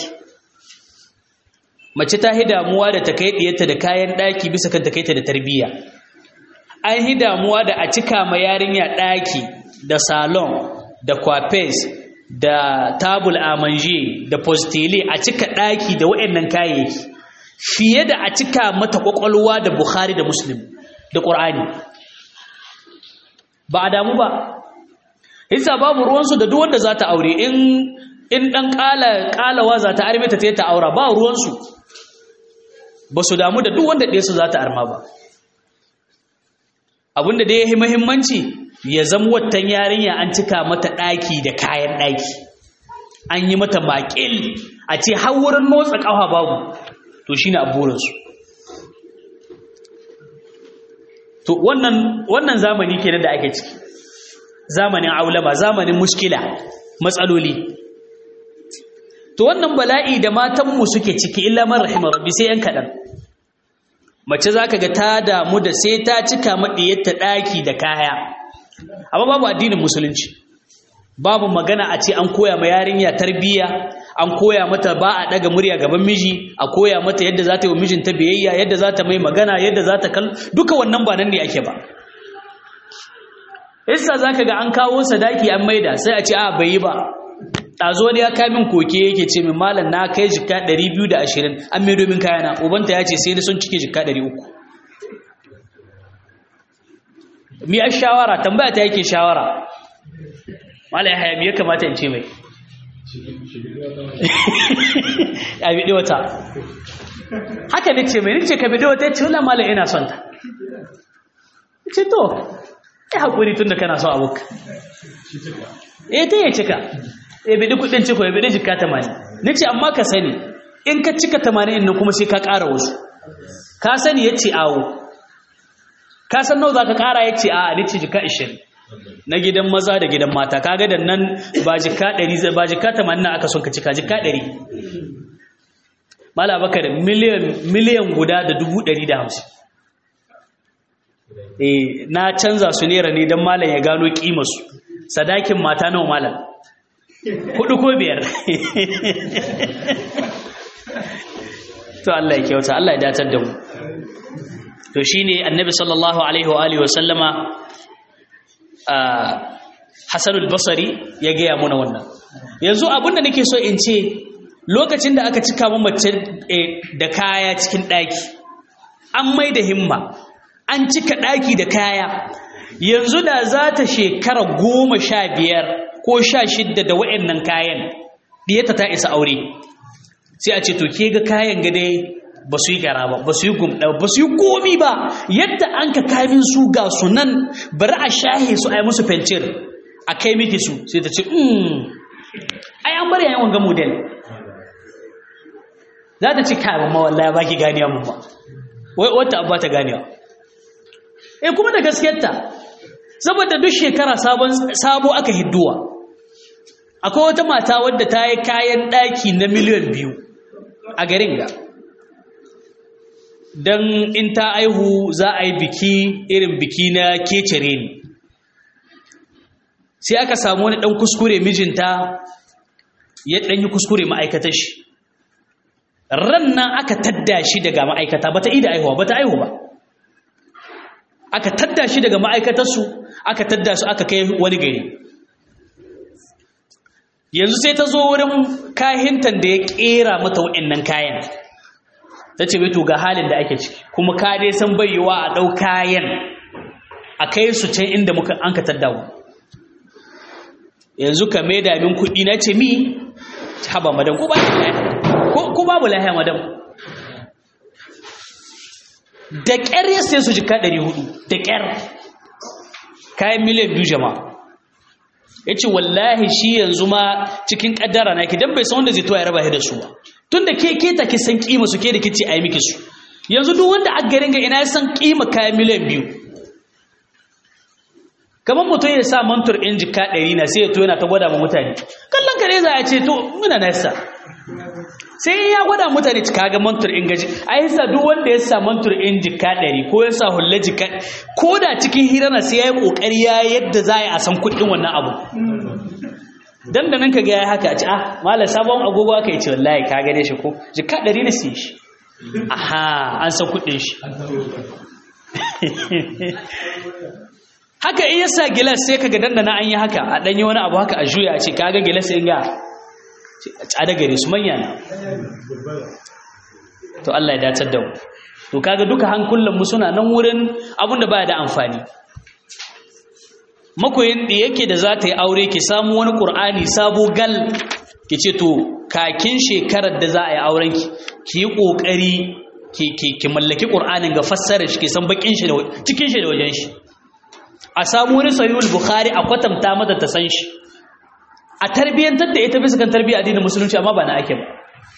mace ta hi damuwa da ta kai ɗiyarta da kayan ɗaki bisa kan ta kai ta da tarbiyya an hi damuwa da a cika ma yarinya ɗaki da salon da kwafes da tabul amanje da postile a cika ɗaki da waɗannan kayayyaki fiye da a cika mata ƙwaƙwalwa da bukhari da muslim da ƙur'ani ba a damu ba hisa babu ruwansu da duk wanda za ta aure in in dan kala kalawa za ta arme ta ta aura ba ruwansu ba su damu da duk wanda ɗaya su za ta arma ba abinda da ya yi muhimmanci ya zama watan yarinya an cika mata ɗaki da kayan ɗaki an yi mata maƙil a ce har wurin motsa ƙafa babu to shi ne aburinsu to wannan wannan zamani kenan da ake ciki zamanin aulama zamanin mushkila matsaloli to wannan bala'i da matanmu suke ciki illa man rahimar rabbi sai yan kaɗan mace za ka ga ta damu da sai ta cika maɗiyarta ɗaki da kaya amma babu addinin musulunci babu magana a ce an koya ma yarinya tarbiyya an koya mata ba a ɗaga murya gaban miji a koya mata yadda za ta yi wa mijinta biyayya yadda za ta mai magana yadda za ta kal duka wannan ba nan ne ake ba isa za ka ga an kawo sadaki an maida sai a ce a bai yi ba ɗazo ne ya kamin koke yake ce min malam na kai jika 220 an mai domin kayana ubanta ya ce sai ni sun cike jika 300 mi a shawara tambaya ta yake shawara malam ya haya mi ya kamata in ce mai ya biɗi wata haka ne ce mai ni ce ka biɗi wata ya ce wala malam ina son ta ce to ya haƙuri tun da kana son abokan eh ta yi cika ya bidi kudin ciko ya bidi jika tamanin ni ce amma ka sani in ka cika tamanin nan kuma sai ka ƙara wasu ka sani ya ce awo ka san nau za ka ƙara ya ce a ni ce jika ishirin na gidan maza da gidan mata kaga da nan ba jika ɗari ba jika tamanin na aka son ka cika jika ɗari mala baka da miliyan guda da dubu ɗari da hamsin eh na canza su nera ne don malam ya gano ƙimarsu sadakin mata nawa malam hudu ko biyar to Allah ya kyauta Allah ya datar da mu to shine annabi sallallahu alaihi wa alihi wa sallama Hassan al-Basri ya gaya muna wannan yanzu abinda nake so in ce lokacin da aka cika mu mace da kaya cikin daki an mai da himma an cika daki da kaya yanzu da za ta shekara goma sha biyar ko sha shidda da wa'annan kayan diyata ta isa aure sai a ce to ke ga kayan gade ba su yi gara ba ba su yi gumɗa ba su yi komi ba yadda an ka kamin su ga su nan bari a shahe su a yi musu fencir a kai miki su sai ta ce ai an bari yayin wanga model za ta ci kayan ma wallahi ba ki ganiya mu ba wai wata abu ta ganiya eh kuma da gaskiyarta saboda duk shekara sabo aka hidduwa akwai wata mata wadda ta yi kayan ɗaki na miliyan biyu a garin ga don in ta aihu za a yi biki irin biki na kecere ne sai aka samu wani ɗan kuskure mijinta ya ɗan yi kuskure ma'aikatar shi ran nan aka tadda shi daga ma'aikata ba ta ida aihuwa ba ta aihu ba aka tadda shi daga ma'aikatarsu aka tadda su aka kai wani gari yanzu sai ta zo wurin kahintan da ya kera mata waɗannan kayan ta ce to ga halin da ake ciki kuma ka dai san bayyawa a ɗau kayan a kai su can inda muka an ka tadda mu yanzu ka mai damin kuɗi na ce mi haba madam ko babu lahiya madam da ƙyar ya sai su jika 400 da ƙyar kayan miliyan biyu jama'a ya ce wallahi shi yanzu ma cikin ƙaddara na ki don bai san wanda zai tuwa ya raba da su ba tun da ke keta ki san ƙima su ke da kici a yi miki su yanzu duk wanda a garin ga ina ya san ƙima kayan miliyan biyu kamar mutum ya sa mantur in jika ɗari na sai ya to yana ta gwada ma mutane kallon kare za a ce to muna nasa sai ya gwada mutane cika ga mantur in gaji a yi sa duk wanda ya sa mantur in jika ɗari ko ya sa hulla jika ko da cikin hira na sai ya yi ƙoƙari ya yadda za a san kuɗin wannan abu dan da nan ka ga ya haka a ci ah malam sabon agogo aka yi ce wallahi ka gane shi ko jika ɗari na siye shi aha an san kuɗin shi haka in yasa gilas sai kaga dandana an yi haka a danyi wani abu haka a juya a ce kaga gilas in ga tsada gare su manya na to Allah ya dacar da mu to kaga duka hankulan mu suna nan wurin abinda baya da amfani makoyin da yake da za ta yi aure ki samu wani ƙur'ani sabo gal ki ce to kakin shekarar da za a yi auren ki ki yi ƙoƙari ki mallaki ƙur'anin ga fassara shi ki san bakin shi da cikin shi da wajen shi a samu wani sahihul bukhari a kwatanta mata ta san shi a tarbiyyantar da ita bisa kan tarbiyyar addinin musulunci amma ba na ake ba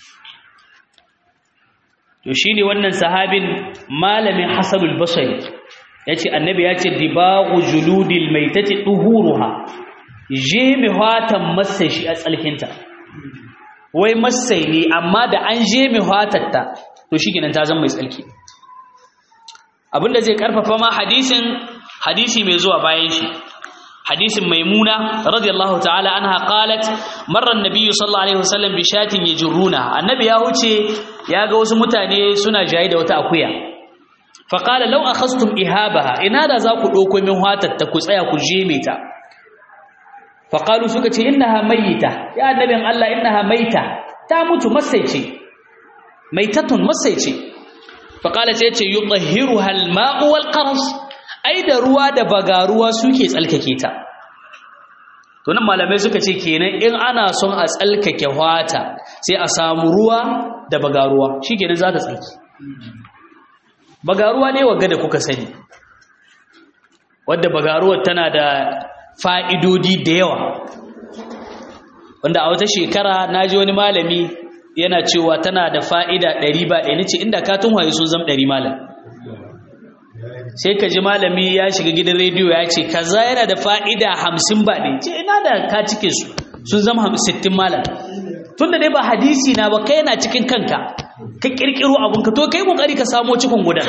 to shine wannan sahabin malamin hasanul basri yace annabi yace dibaqu juludil maitati duhuruha je mi hatan masai shi a tsalkinta wai masai ne amma da an je mi hatatta to shikenan ta zama mai tsalki abinda zai karfafa ma hadisin hadisi mai zuwa bayan shi hadisin maimuna radiyallahu ta'ala anha qalat marra an-nabiy sallallahu alaihi wasallam bi shatin yajruna annabi ya huce ya ga wasu mutane suna jayi da wata akuya fa qala law akhastum ihabaha ina da za ku dauko min hatar ta ku tsaya ku jeme ta fa qalu suka ce innaha mayyita ya annabin Allah innaha maita ta mutu masaice maitatun masaice fa qala sai ce yutahhiruha al-ma'u wal qaras ai da ruwa da bagaruwa suke tsalkake ta to nan malamai suka ce kenan in ana son a tsalkake hwata sai a samu ruwa da bagaruwa shikenan za ta tsalki bagaruwa ne wagga da kuka sani wadda bagaruwar tana da fa'idodi da yawa wanda a wata shekara na ji wani malami yana cewa tana da fa'ida ɗari ba ɗaya ce inda katun waye sun zama ɗari malam sai ka ji malami ya shiga gidan rediyo ya ce kaza yana da fa'ida hamsin ba ɗaya ce ina da ka cike su sun zama sittin malam tun da dai ba hadisi na ba kai yana cikin kanka ka ƙirƙiro abinka to kai ƙoƙari ka samo cikin gudan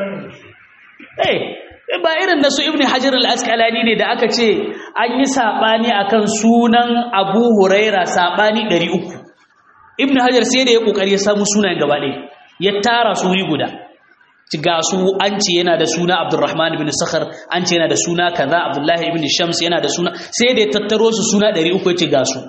eh ba irin na su ibn hajar al-asqalani ne da aka ce an yi saɓani akan sunan abu huraira saɓani ɗari uku ibn hajar sai da ya ƙoƙari ya samu sunayen gaba ɗaya ya tara su wuri guda ga su an ce yana da suna Abdurrahman ibn Sakhar an ce yana da suna kaza Abdullahi ibn Shams yana da suna sai da ya tattaro su suna 300 yace ga su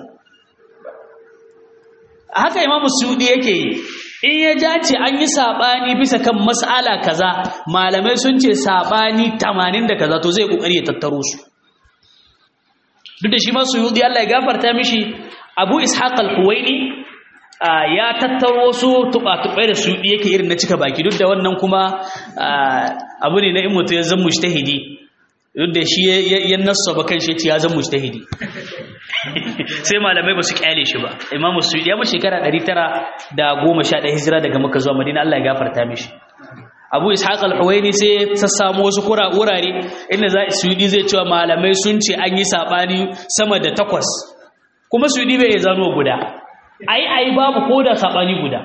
haka Imam Sudi yake yi in ya ja ce an yi sabani bisa kan mas'ala kaza malamai sun ce sabani 80 da kaza to zai kokari ya tattaro su duk da shi ma Suyudi Allah ya gafarta mishi Abu Ishaq al-Huwaini ya tattaro su tuba-tubai da su yake irin na cika baki duk da wannan kuma abu ne na in mutu ya zan mushtahidi duk da shi ya nassa ba kan shi ya zan mushtahidi sai malamai ba su kyale shi ba imamu su ya mashi shekara 911 hijira daga maka zuwa madina Allah ya gafarta mishi abu ishaq al-huwaini sai ta samu wasu kura wurare inda za suyudi zai cewa malamai sun ce an yi sabani sama da takwas kuma suyudi bai zano guda ai ai babu ko da sabani guda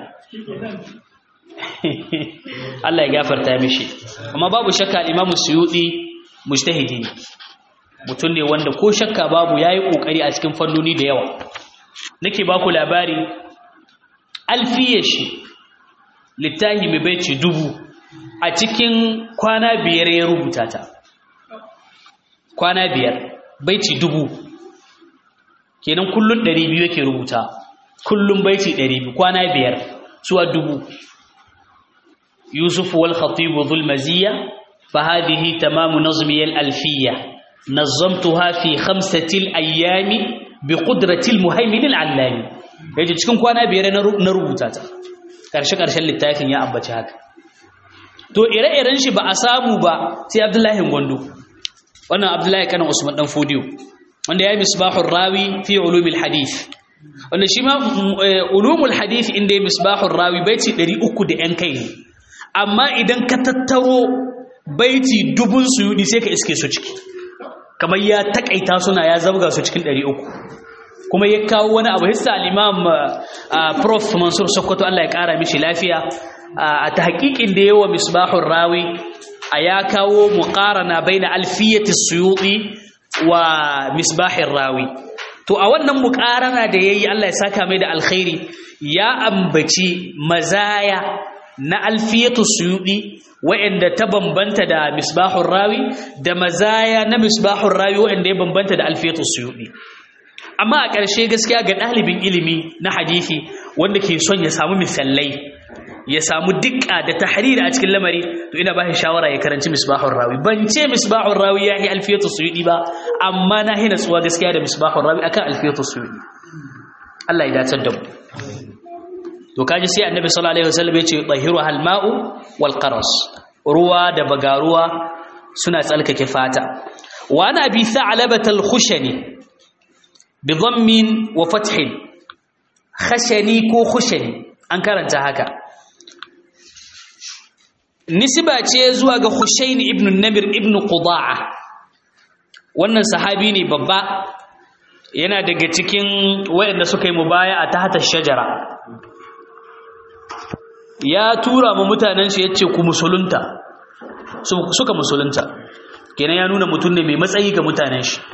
Allah ya gafarta mishi amma babu shakka Imam Suyuti mujtahidi ne mutum ne wanda ko shakka babu yayi kokari a cikin fannoni da yawa nake baku labari alfiyashi littahi mai baiti dubu a cikin kwana biyar ya rubuta ta kwana biyar baiti dubu kenan kullun 200 yake rubuta kullum baiti 200 kwana biyar suwa dubu yusuf wal khatib dhul maziya fa hadhihi tamamu nazmi al alfiya nazamtuha fi khamsati al ayami bi qudrati al muhaymin al allami yaje cikin kwana biyar na rubuta ta karshe karshen littafin ya ambaci haka to ire-iren shi ba a samu ba sai abdullahi gondo wannan abdullahi kana usman dan fodiyo wanda ya yi misbahur rawi fi ulumil hadith wanda shi ma ulumul hadith inda ya misbahur rawi baiti 300 da yan kai ne amma idan ka tattaro baiti dubun suyudi sai ka iske su ciki kamar ya takaita suna ya zabga su cikin 300 kuma ya kawo wani abu hissa al-imam prof mansur sokoto Allah ya kara mishi lafiya a tahqiqin da yawa misbahur rawi a ya kawo muqarana baina alfiyati suyuti wa misbahir rawi to a wannan muqarana da yayi Allah ya saka mai da alkhairi ya ambaci mazaya na alfiyatu suyudi wa'anda ta bambanta da misbahur rawi da mazaya na misbahur rawi wa'anda ya bambanta da alfiyatu suyudi amma a ƙarshe gaskiya ga ɗalibin ilimi na hadisi wanda ke son ya samu misalai ya samu dukka da tahriri a cikin lamari to ina ba shi shawara ya karanci misbahur rawi ban ce misbahur rawi ya yi alfiyatu suyudi ba amma na hina tsuwa gaskiya da misbahur rawi akan alfiyatu suyudi Allah ya dace da mu to kaji sai annabi sallallahu alaihi wasallam ya ce tahiru hal ma'u wal qaras ruwa da bagaruwa suna tsalkake fata wa ana bi tha'labat al khushani bi dhammin wa fathin khashani ko khushani an karanta haka nisba ce zuwa ga Hushayn ibn Namir ibn Qudaa wannan sahabi ne babba yana daga cikin wayanda suka yi mubaya'a ta hata shajara ya tura mu mutanen shi yace ku musulunta suka musulunta kenan ya nuna mutum ne mai matsayi ga mutanen shi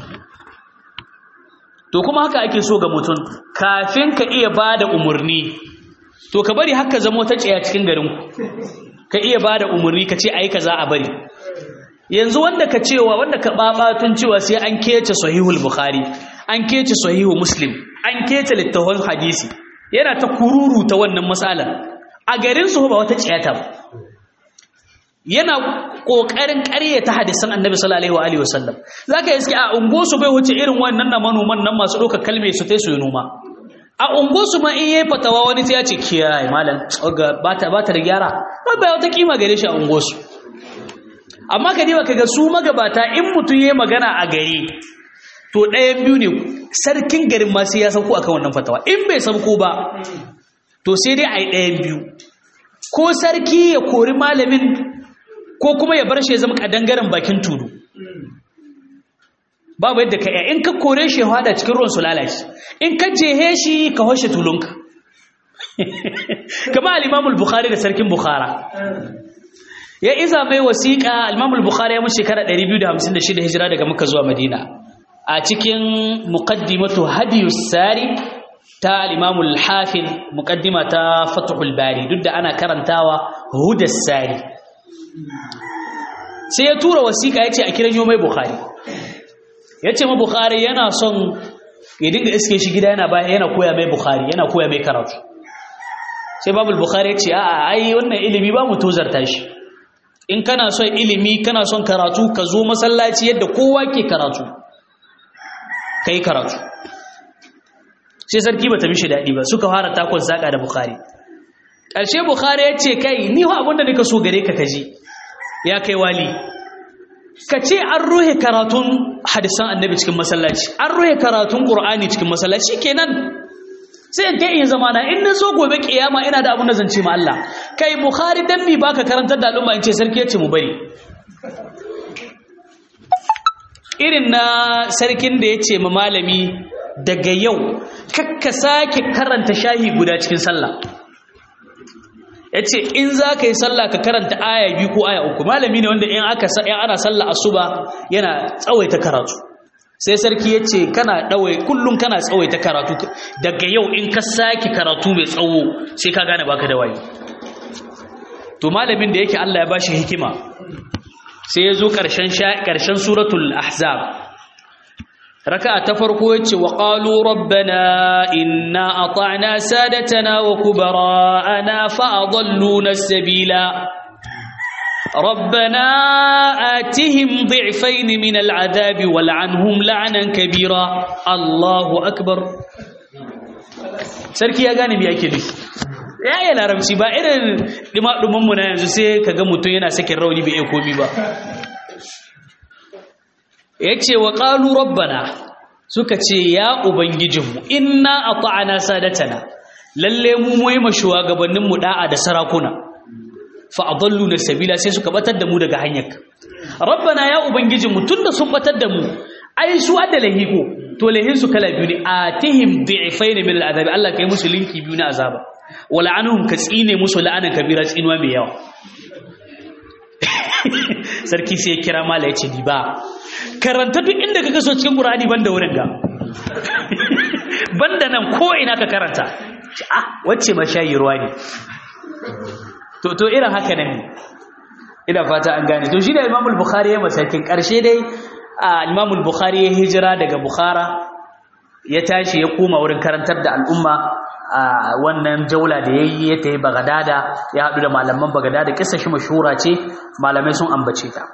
to kuma haka ake so ga mutum kafin ka iya bada umurni to ka bari haka zamo ta tsaya cikin garin ku ka iya bada umurni ka ce ai kaza a bari yanzu wanda ka cewa wanda ka babatun cewa sai an kece sahihul bukhari an kece sahihu muslim an kece littafin hadisi yana ta kururu ta wannan matsalar a garin su ba wata tsayata ba yana kokarin ƙaryata hadisan annabi sallallahu alaihi wasallam zaka iske a ungo su bai wuce irin wannan na manoman nan masu ɗaukar kalme su tai su yi noma a ungo su ma in yayi fatawa wani sai ya ce kiyaye malam ba ta ba ta da gyara ba wata kima gare shi a ungo su amma ka diba kaga su magabata in mutum yayi magana a gari to ɗayan biyu ne sarkin garin ma sai ya sauko akan wannan fatawa in bai sauko ba to sai dai a yi ɗayan biyu ko sarki ya kori malamin ko kuma ya bar shi ya zama kadangaren bakin tudu babu yadda ka in ka kore shi ya hada cikin ruwan su lalace in ka jehe shi ka hoshe tulunka kama al-imamul bukhari da sarkin bukhara ya iza mai wasiƙa al-imamul bukhari ya mutu shekara 256 hijira daga makka zuwa madina a cikin muqaddimatu hadiyus sari ta al-imamul hafid muqaddima ta fathul bari duk da ana karantawa hudas sari sai ya tura wasiƙa ya ce a kiran mai bukhari ya ce ma bukhari yana son ya dinga iske shi gida yana yana koya mai bukhari yana koya mai karatu sai babul bukhari ya ce a'a ai wannan ilimi ba mu tozarta shi in kana son ilimi kana son karatu ka zo masallaci yadda kowa ke karatu kai karatu sai sarki bata mishi daɗi ba suka fara takon saka da bukhari ƙarshe bukhari ya ce kai ni wa abinda nika so gare ka kaji ya kai wali ka ce an ruhe karatun hadisan annabi cikin masallaci an ruhe karatun qur'ani cikin masallaci kenan sai in kai in zama na in zo gobe kiyama ina da abin da zan ce ma Allah kai bukhari dan mi baka karantar da al'umma in ce sarki yace mu bari irin na sarkin da yace ma malami daga yau kakka sake karanta shahi guda cikin sallah ya ce in za ka yi sallah ka karanta aya biyu ko aya uku malami ne wanda in aka ana sallah asuba yana tsawaita karatu sai sarki ya ce kana ɗawai kullum kana tsawaita karatu daga yau in ka sake karatu mai tsawo sai ka gane baka da wayo to malamin da yake Allah ya bashi hikima sai ya zo ƙarshen suratul ahzab raka'a ta farko yace wa qalu rabbana inna ata'na sadatana wa kubara'ana fa adalluna as-sabila ربنا آتهم ضعفين من العذاب والعنهم لعنا كبيرا الله أكبر sarki ya gane me yake nufi ya yi larabci ba irin dima mu na yanzu sai ka ga mutum yana sakin rauni bai iya komi ba ya ce wa ƙalu rabbana suka ce ya ubangijinmu inna a ta'ana sadatana lalle mu muyi ma shugabanninmu da'a da sarakuna fa'adallu na sabila sai suka batar da mu daga hanyar rabbana ya ubangijinmu tun da sun batar da mu ai su adda lahiko to lahin su kala biyu ne atihim bi'fayn min al'adabi Allah kai musu linki biyu na azaba wala anhum ka tsine musu la'anan kabira tsinuwa mai yawa sarki sai ya kira mala ya ce di ba karanta duk inda ka kaso cikin qur'ani banda wurin ga banda nan ko ina ka karanta ah wacce ma shayi ruwa ne to to irin haka nan ne ina fata an gane to shi da Imam al-Bukhari ya masakin karshe dai Imam al-Bukhari ya hijira daga Bukhara ya tashi ya koma wurin karantar da al'umma wannan jaula da yayi ya tayi bagadada ya hadu da malaman bagadada kissa shi mashhura ce malamai sun ambace ta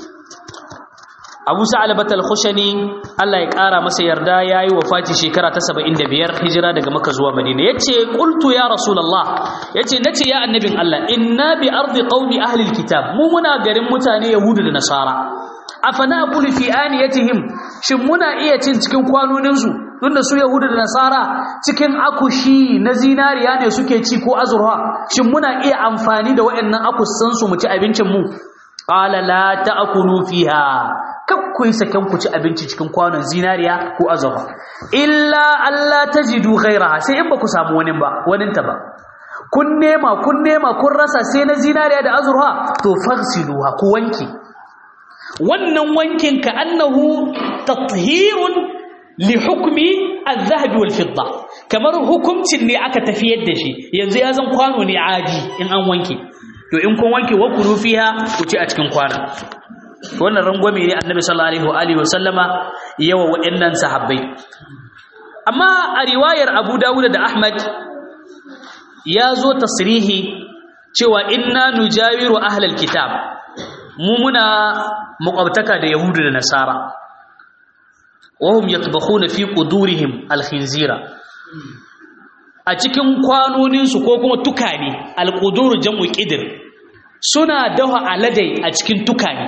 Abu Sa'alabat al-Khushani Allah ya ƙara masa yarda yayi wafati shekara ta 75 hijira daga Makka zuwa Madina yace qultu ya Rasulullah yace nace ya annabin Allah inna bi ardi qaumi ahli al-kitab mu muna garin mutane Yahudu da Nasara afana aqulu fi aniyatihim shin muna iya cin cikin kwanonin su tunda su Yahudu da Nasara cikin akushi na zinariya ne suke ci ko azurha shin muna iya amfani da waɗannan akussan su mu ci abincin mu qala la ta'kulu fiha kakku yi saken ku ci abinci cikin kwanon zinariya ko azurfa illa Allah tajidu ghairaha sai in ba ku samu wani ba wani ta ba kun nema kun nema kun rasa sai na zinariya da azurfa to faghsiluha ku wanke wannan wankin ka annahu tathhirun li hukmi al-dhahab wal fidda kamar hukuncin ne aka tafiyar da shi yanzu ya zan kwano ne adi in an wanke to in kun wanke wa kuru fiha ku ci a cikin kwana wannan rangwame ne annabi sallallahu alaihi wa sallama yawa waɗannan sahabbai amma a riwayar Abu Dawud da Ahmad ya zo tasrihi cewa inna nujawiru ahlal kitab mu muna muqabtaka da yahudu da nasara wahum yatbakhuna fi qudurihim alkhinzira a cikin kwanoninsu ko kuma tukane alqudur jam'u qidr suna dawa aladai a cikin tukane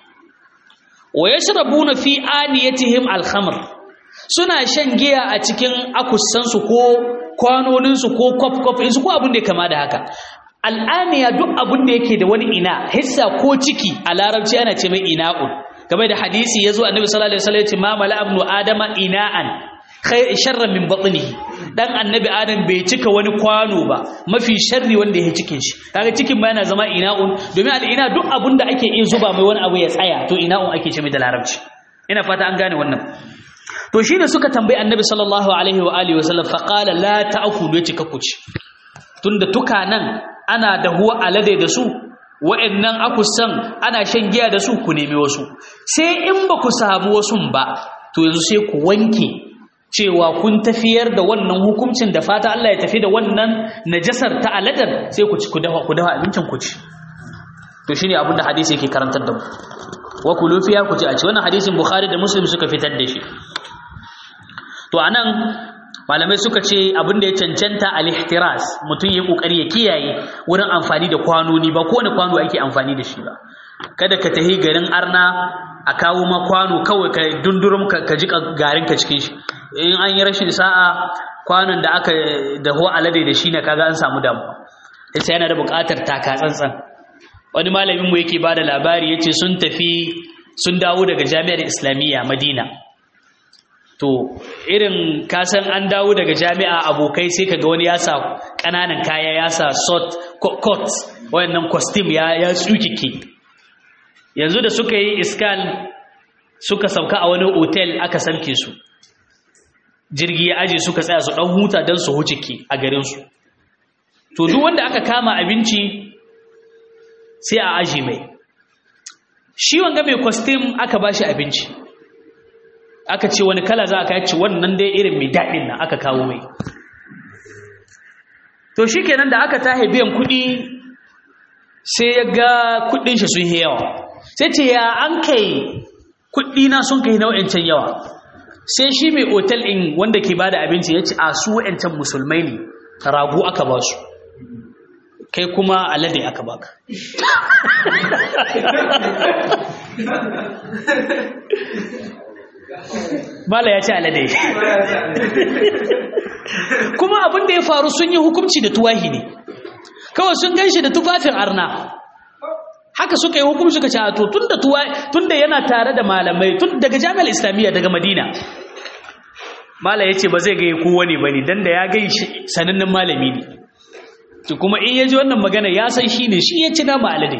wa yashrabuna fi aniyatihim alkhamr suna shan giya a cikin akussansu ko kwanoninsu ko kwaf-kwaf insu ko abin da ya kama da haka al'aniya duk abin da yake da wani ina hissa ko ciki a larabci ana ce mai ina'un game da hadisi ya zo annabi sallallahu alaihi wasallam ya ce ma mala abnu adama ina'an khay sharran min batnihi dan annabi adam bai cika wani kwano ba mafi sharri wanda ya cikin shi kaga cikin ba yana zama ina'un domin al'ina duk abin da ake iya zuba mai wani abu ya tsaya to ina'un ake ce mai da larabci ina fata an gane wannan to shi ne suka tambayi annabi sallallahu alaihi wa alihi wasallam faqala la ta'kulu yace kakuci tunda tukanan ana dahuwa alade da su wa'annan akusan ana shan giya da su ku nemi wasu sai in ba ku samu wasu ba to yanzu sai ku wanke cewa kun tafiyar da wannan hukuncin da fata Allah ya tafi da wannan najasar ta aladar sai ku ci ku dafa ku dafa abincin ku ci to shine abin da hadisi yake karantar da mu wa kulu fiya ku ci a ci wannan hadisin bukhari da muslim suka fitar da shi to anan malamai suka ce abin da ya cancanta al-ihtiras mutum ya kokari ya kiyaye wurin amfani da kwanoni ba kowane kwano ake amfani da shi ba kada ka tahi garin arna a kawo ma kwano kawai ka dundurum ka ji garin ka cikin shi in an yi rashin sa'a kwanon da aka daho alade da shi ne kaga an samu damuwa sai yana da buƙatar taka tsantsan wani malamin mu yake bada labari yace sun tafi sun dawo daga jami'ar islamiyya madina to irin kasan an dawo daga jami'a abokai sai kaga wani ya sa ƙananan kaya ya sa short coat wayannan costume ya ya tsukike yanzu da suka yi iskan suka sauka a wani hotel aka samke su jirgi ya aje suka tsaya su dan huta dan su hucike a garin su to duk wanda aka kama abinci sai a aji mai shi wanga mai costume aka bashi abinci aka ce wani kala za a kai ci wannan dai irin mai daɗin nan aka kawo mai to shi kenan da aka tahe biyan kuɗi sai ya ga kuɗin shi sun yi yawa sai ce ya an kai kuɗi na sun kai nau'in yawa sai shi mai otal ɗin wanda ke bada abinci ya ce a su wa'ancan musulmai ne ragu aka ba su kai kuma alade aka baka Mala ya ce alade. Kuma abin da ya faru sun yi hukunci da tuwahi ne. Kawai sun gan shi da tufafin arna. Haka suka yi hukunci suka ce to tun da tun da yana tare da malamai tun daga jami'ar Islamiyya daga Madina. Mala ya ce ba zai gai kowa ne ba ne don da ya gai sanannen malami ne. To kuma in ya ji wannan magana ya san shi ne shi ya ci nama alade.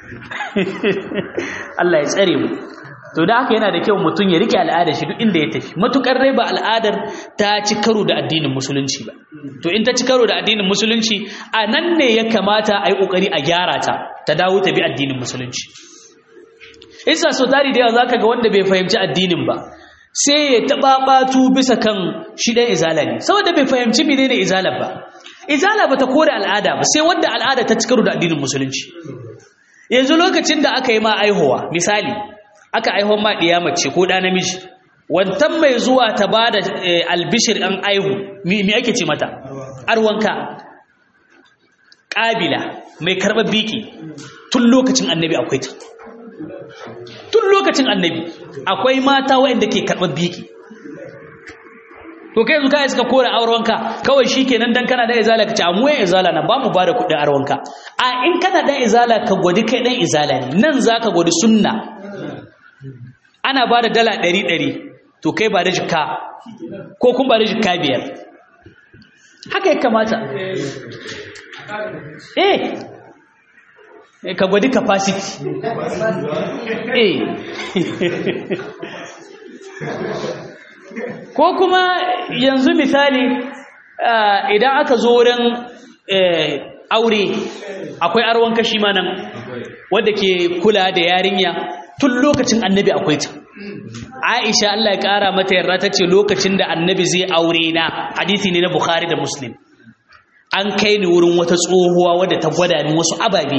Allah ya tsare mu. to da haka yana da kyau mutum ya rike al'adar shi duk inda ya tafi matukar rai ba al'adar ta ci karo da addinin musulunci ba to in ta ci karo da addinin musulunci a nan ne ya kamata a yi kokari a gyara ta ta dawo ta bi addinin musulunci isa so tari da yawa zaka ga wanda bai fahimci addinin ba sai ya taɓa ɓatu bisa kan shi ɗan izala ne saboda bai fahimci mene ne izala ba izala ba ta kore al'ada ba sai wanda al'ada ta cikaru da addinin musulunci yanzu lokacin da aka yi ma aihuwa misali aka aihuwa ma ɗiya mace ko ɗa namiji wantan mai zuwa ta ba da albishir ɗan aihu mi ake ce mata arwanka ƙabila mai karɓar biki tun lokacin annabi akwai ta tun lokacin annabi akwai mata waɗanda ke karɓar biki to kai yanzu kai suka kore aurenka kawai shikenan dan kana da izala kace amu yan izala na ba mu ba da kuɗin aurenka a in kana dan izala ka gwadi kai dan izala ne nan zaka gwadi sunna ana ba da dala ɗari ɗari to kai ba da jikka ko kun ba da jikka biyar haka ya kamata eh ka gwadi capacity eh ko kuma yanzu misali idan aka zo wurin aure akwai arwan kashi ma nan wadda ke kula da yarinya tun lokacin annabi akwai ta aisha Allah ya kara mata yarda ta ce lokacin da annabi zai aure na hadisi ne na bukhari da muslim an kai ni wurin wata tsohuwa wadda ta gwada ni wasu ababe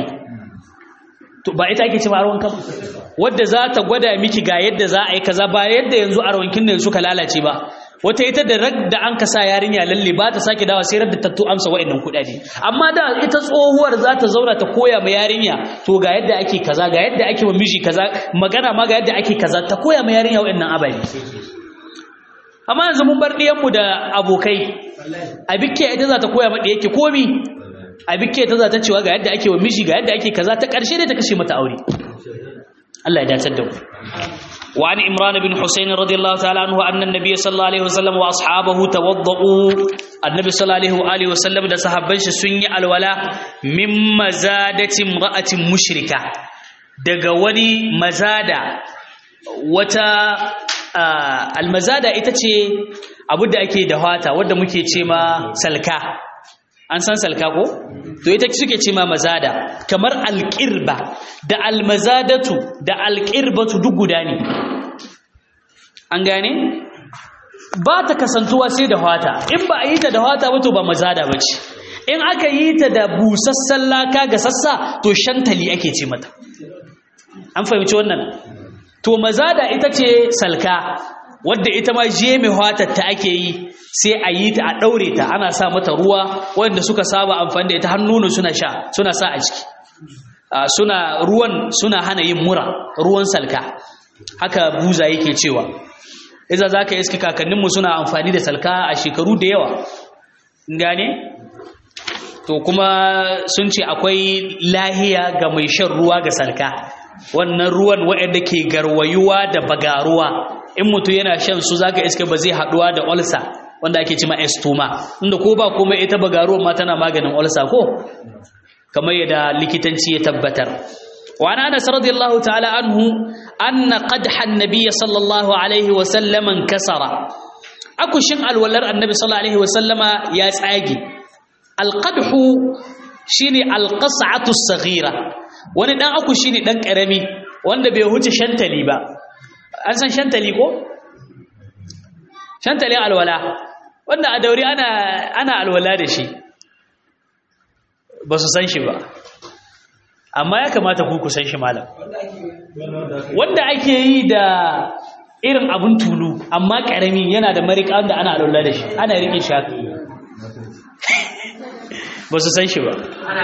to ba ita ake ce ba arwanka ba wadda za ta gwada miki ga yadda za a yi kaza ba yadda yanzu arwankin nan suka lalace ba wata ita da rag da an ka sa yarinya lalle ba ta sake dawa sai da tattu amsa wa'annan kuɗaɗe amma da ita tsohuwar za ta zauna ta koya ma yarinya to ga yadda ake kaza ga yadda ake wa miji kaza magana ma ga yadda ake kaza ta koya ma yarinya wa'annan ababe amma yanzu mun bar ɗiyanmu da abokai a bikke ita za ta koya ma ɗiyake komi a bikke ta za ta cewa ga yadda ake wa miji ga yadda ake kaza ta ƙarshe dai ta kashe mata aure Allah ya dace da mu wa an imran bin husayn radiyallahu ta'ala anhu anna an-nabiy sallallahu alaihi wasallam wa ashabahu tawaddau annabi sallallahu alaihi wasallam da sahabban shi sun yi alwala min mazadati imra'atin mushrika daga wani mazada wata almazada ita ce abu da ake da hata wadda muke ce ma salka an san salka ko to ita suke ce ma mazada kamar alƙirba da almazadatu da alƙirbatu duk guda ne an gane ba ta kasantuwa sai da hata in ba a yi ta da hata ba to ba mazada ba ce in aka yi ta da busassan laka ga sassa to shantali ake ce mata an fahimci wannan to mazada ita ce salka wadda ita ma je mai hatar ta ake yi sai a yi ta a ɗaure ta ana sa mata ruwa wanda suka saba amfani da ita har nono suna sha suna sa a ciki suna ruwan suna hana yin mura ruwan salka haka buza yake cewa iza za ka iska kakanninmu suna amfani da salka a shekaru da yawa gane to kuma sun ce akwai lahiya ga mai shan ruwa ga salka wannan ruwan waɗanda ke garwayuwa da bagaruwa in mutum yana shan su zaka iska ba zai haɗuwa da olsa wanda ake cima estoma inda ko ba komai ita bagaruwa ma tana maganin olsa ko kamar yadda likitanci ya tabbatar wa ana anas radiyallahu ta'ala anhu anna qadha an-nabiy sallallahu alaihi wa sallam kasara akushin alwalar annabi sallallahu alaihi wa sallama ya tsage alqadhu shine alqas'atu as-saghira wani dan aku shine dan karami wanda bai huce shantali ba an san shantali ko shantali alwala wanda a dauri ana ana alwala da shi ba su san shi ba amma ya kamata ku ku san shi malam wanda ake yi da irin abun tulu amma karami yana da marika wanda ana alwala da shi ana rike shi ba su san shi ba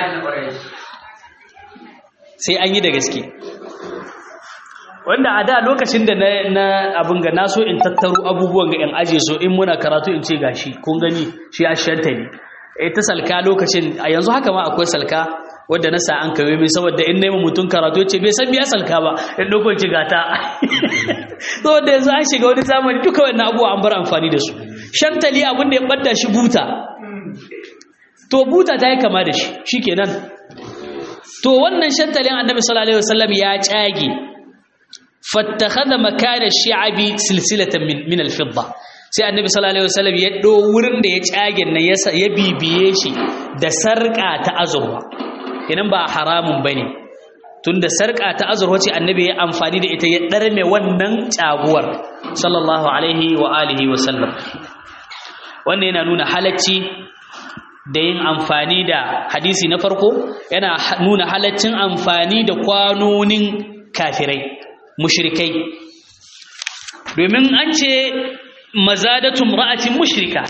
sai an yi da gaske wanda a da lokacin da na abin ga naso in tattaro abubuwan ga in aje so in muna karatu in ce gashi kun gani shi a shanta ne e ta salka lokacin a yanzu haka ma akwai salka wadda na sa an kawe min saboda in naima mutum karatu ya ce bai san biya salka ba in ɗaukar ci gata saboda yanzu an shiga wani zamani duka wannan abubuwa an bar amfani da su shantali abin da ya ɓadda shi buta to buta ta yi kama da shi shi kenan to wannan shantalin annabi sallallahu alaihi wasallam ya cage fattakhadha makana shi'abi silsilatan min min al-fidda sai annabi sallallahu alaihi wasallam ya do wurin da ya cage nan ya ya bibiye shi da sarka ta azurwa kenan ba haramun bane tunda sarƙa ta azurwa ce annabi ya amfani da ita ya ɗarme wannan caguwar sallallahu alaihi wa alihi wa sallam wannan yana nuna halacci da yin amfani da hadisi na farko yana nuna halaccin amfani da kwanonin kafirai mushrikai domin an ce mazadatum ra'atin mushrika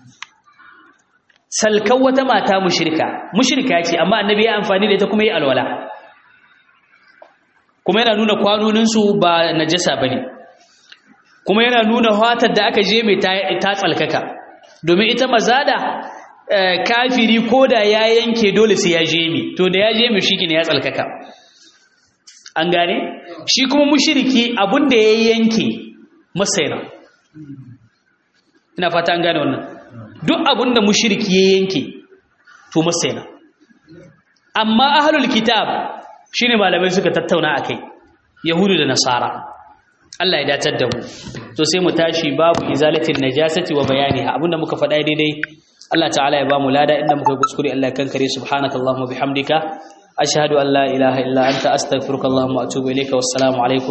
salkan wata mata mushrika mushrika ce amma annabi ya amfani da ita kuma yi alwala kuma yana nuna kwanoninsu ba najasa bane kuma yana nuna hatar da aka je mai ta tsalkaka domin ita mazada kafiri ko da ya yanke dole sai ya je mi to da ya je mi shi ne ya tsalkaka an gane shi kuma mushriki abin da ya yanke masaina ina fata an gane wannan duk abin da mushriki ya yanke to masaina amma ahlul kitab shine malamai suka tattauna akai yahudu da nasara Allah ya datar da mu to sai mu tashi babu izalatin najasati wa bayaniha abinda muka faɗa daidai Allah ta'ala ya bamu lada inda muka kuskure Allah ya kankare subhanakallahumma bihamdika ashhadu an la ilaha illa anta astaghfiruka wa atubu ilayka wassalamu alaikum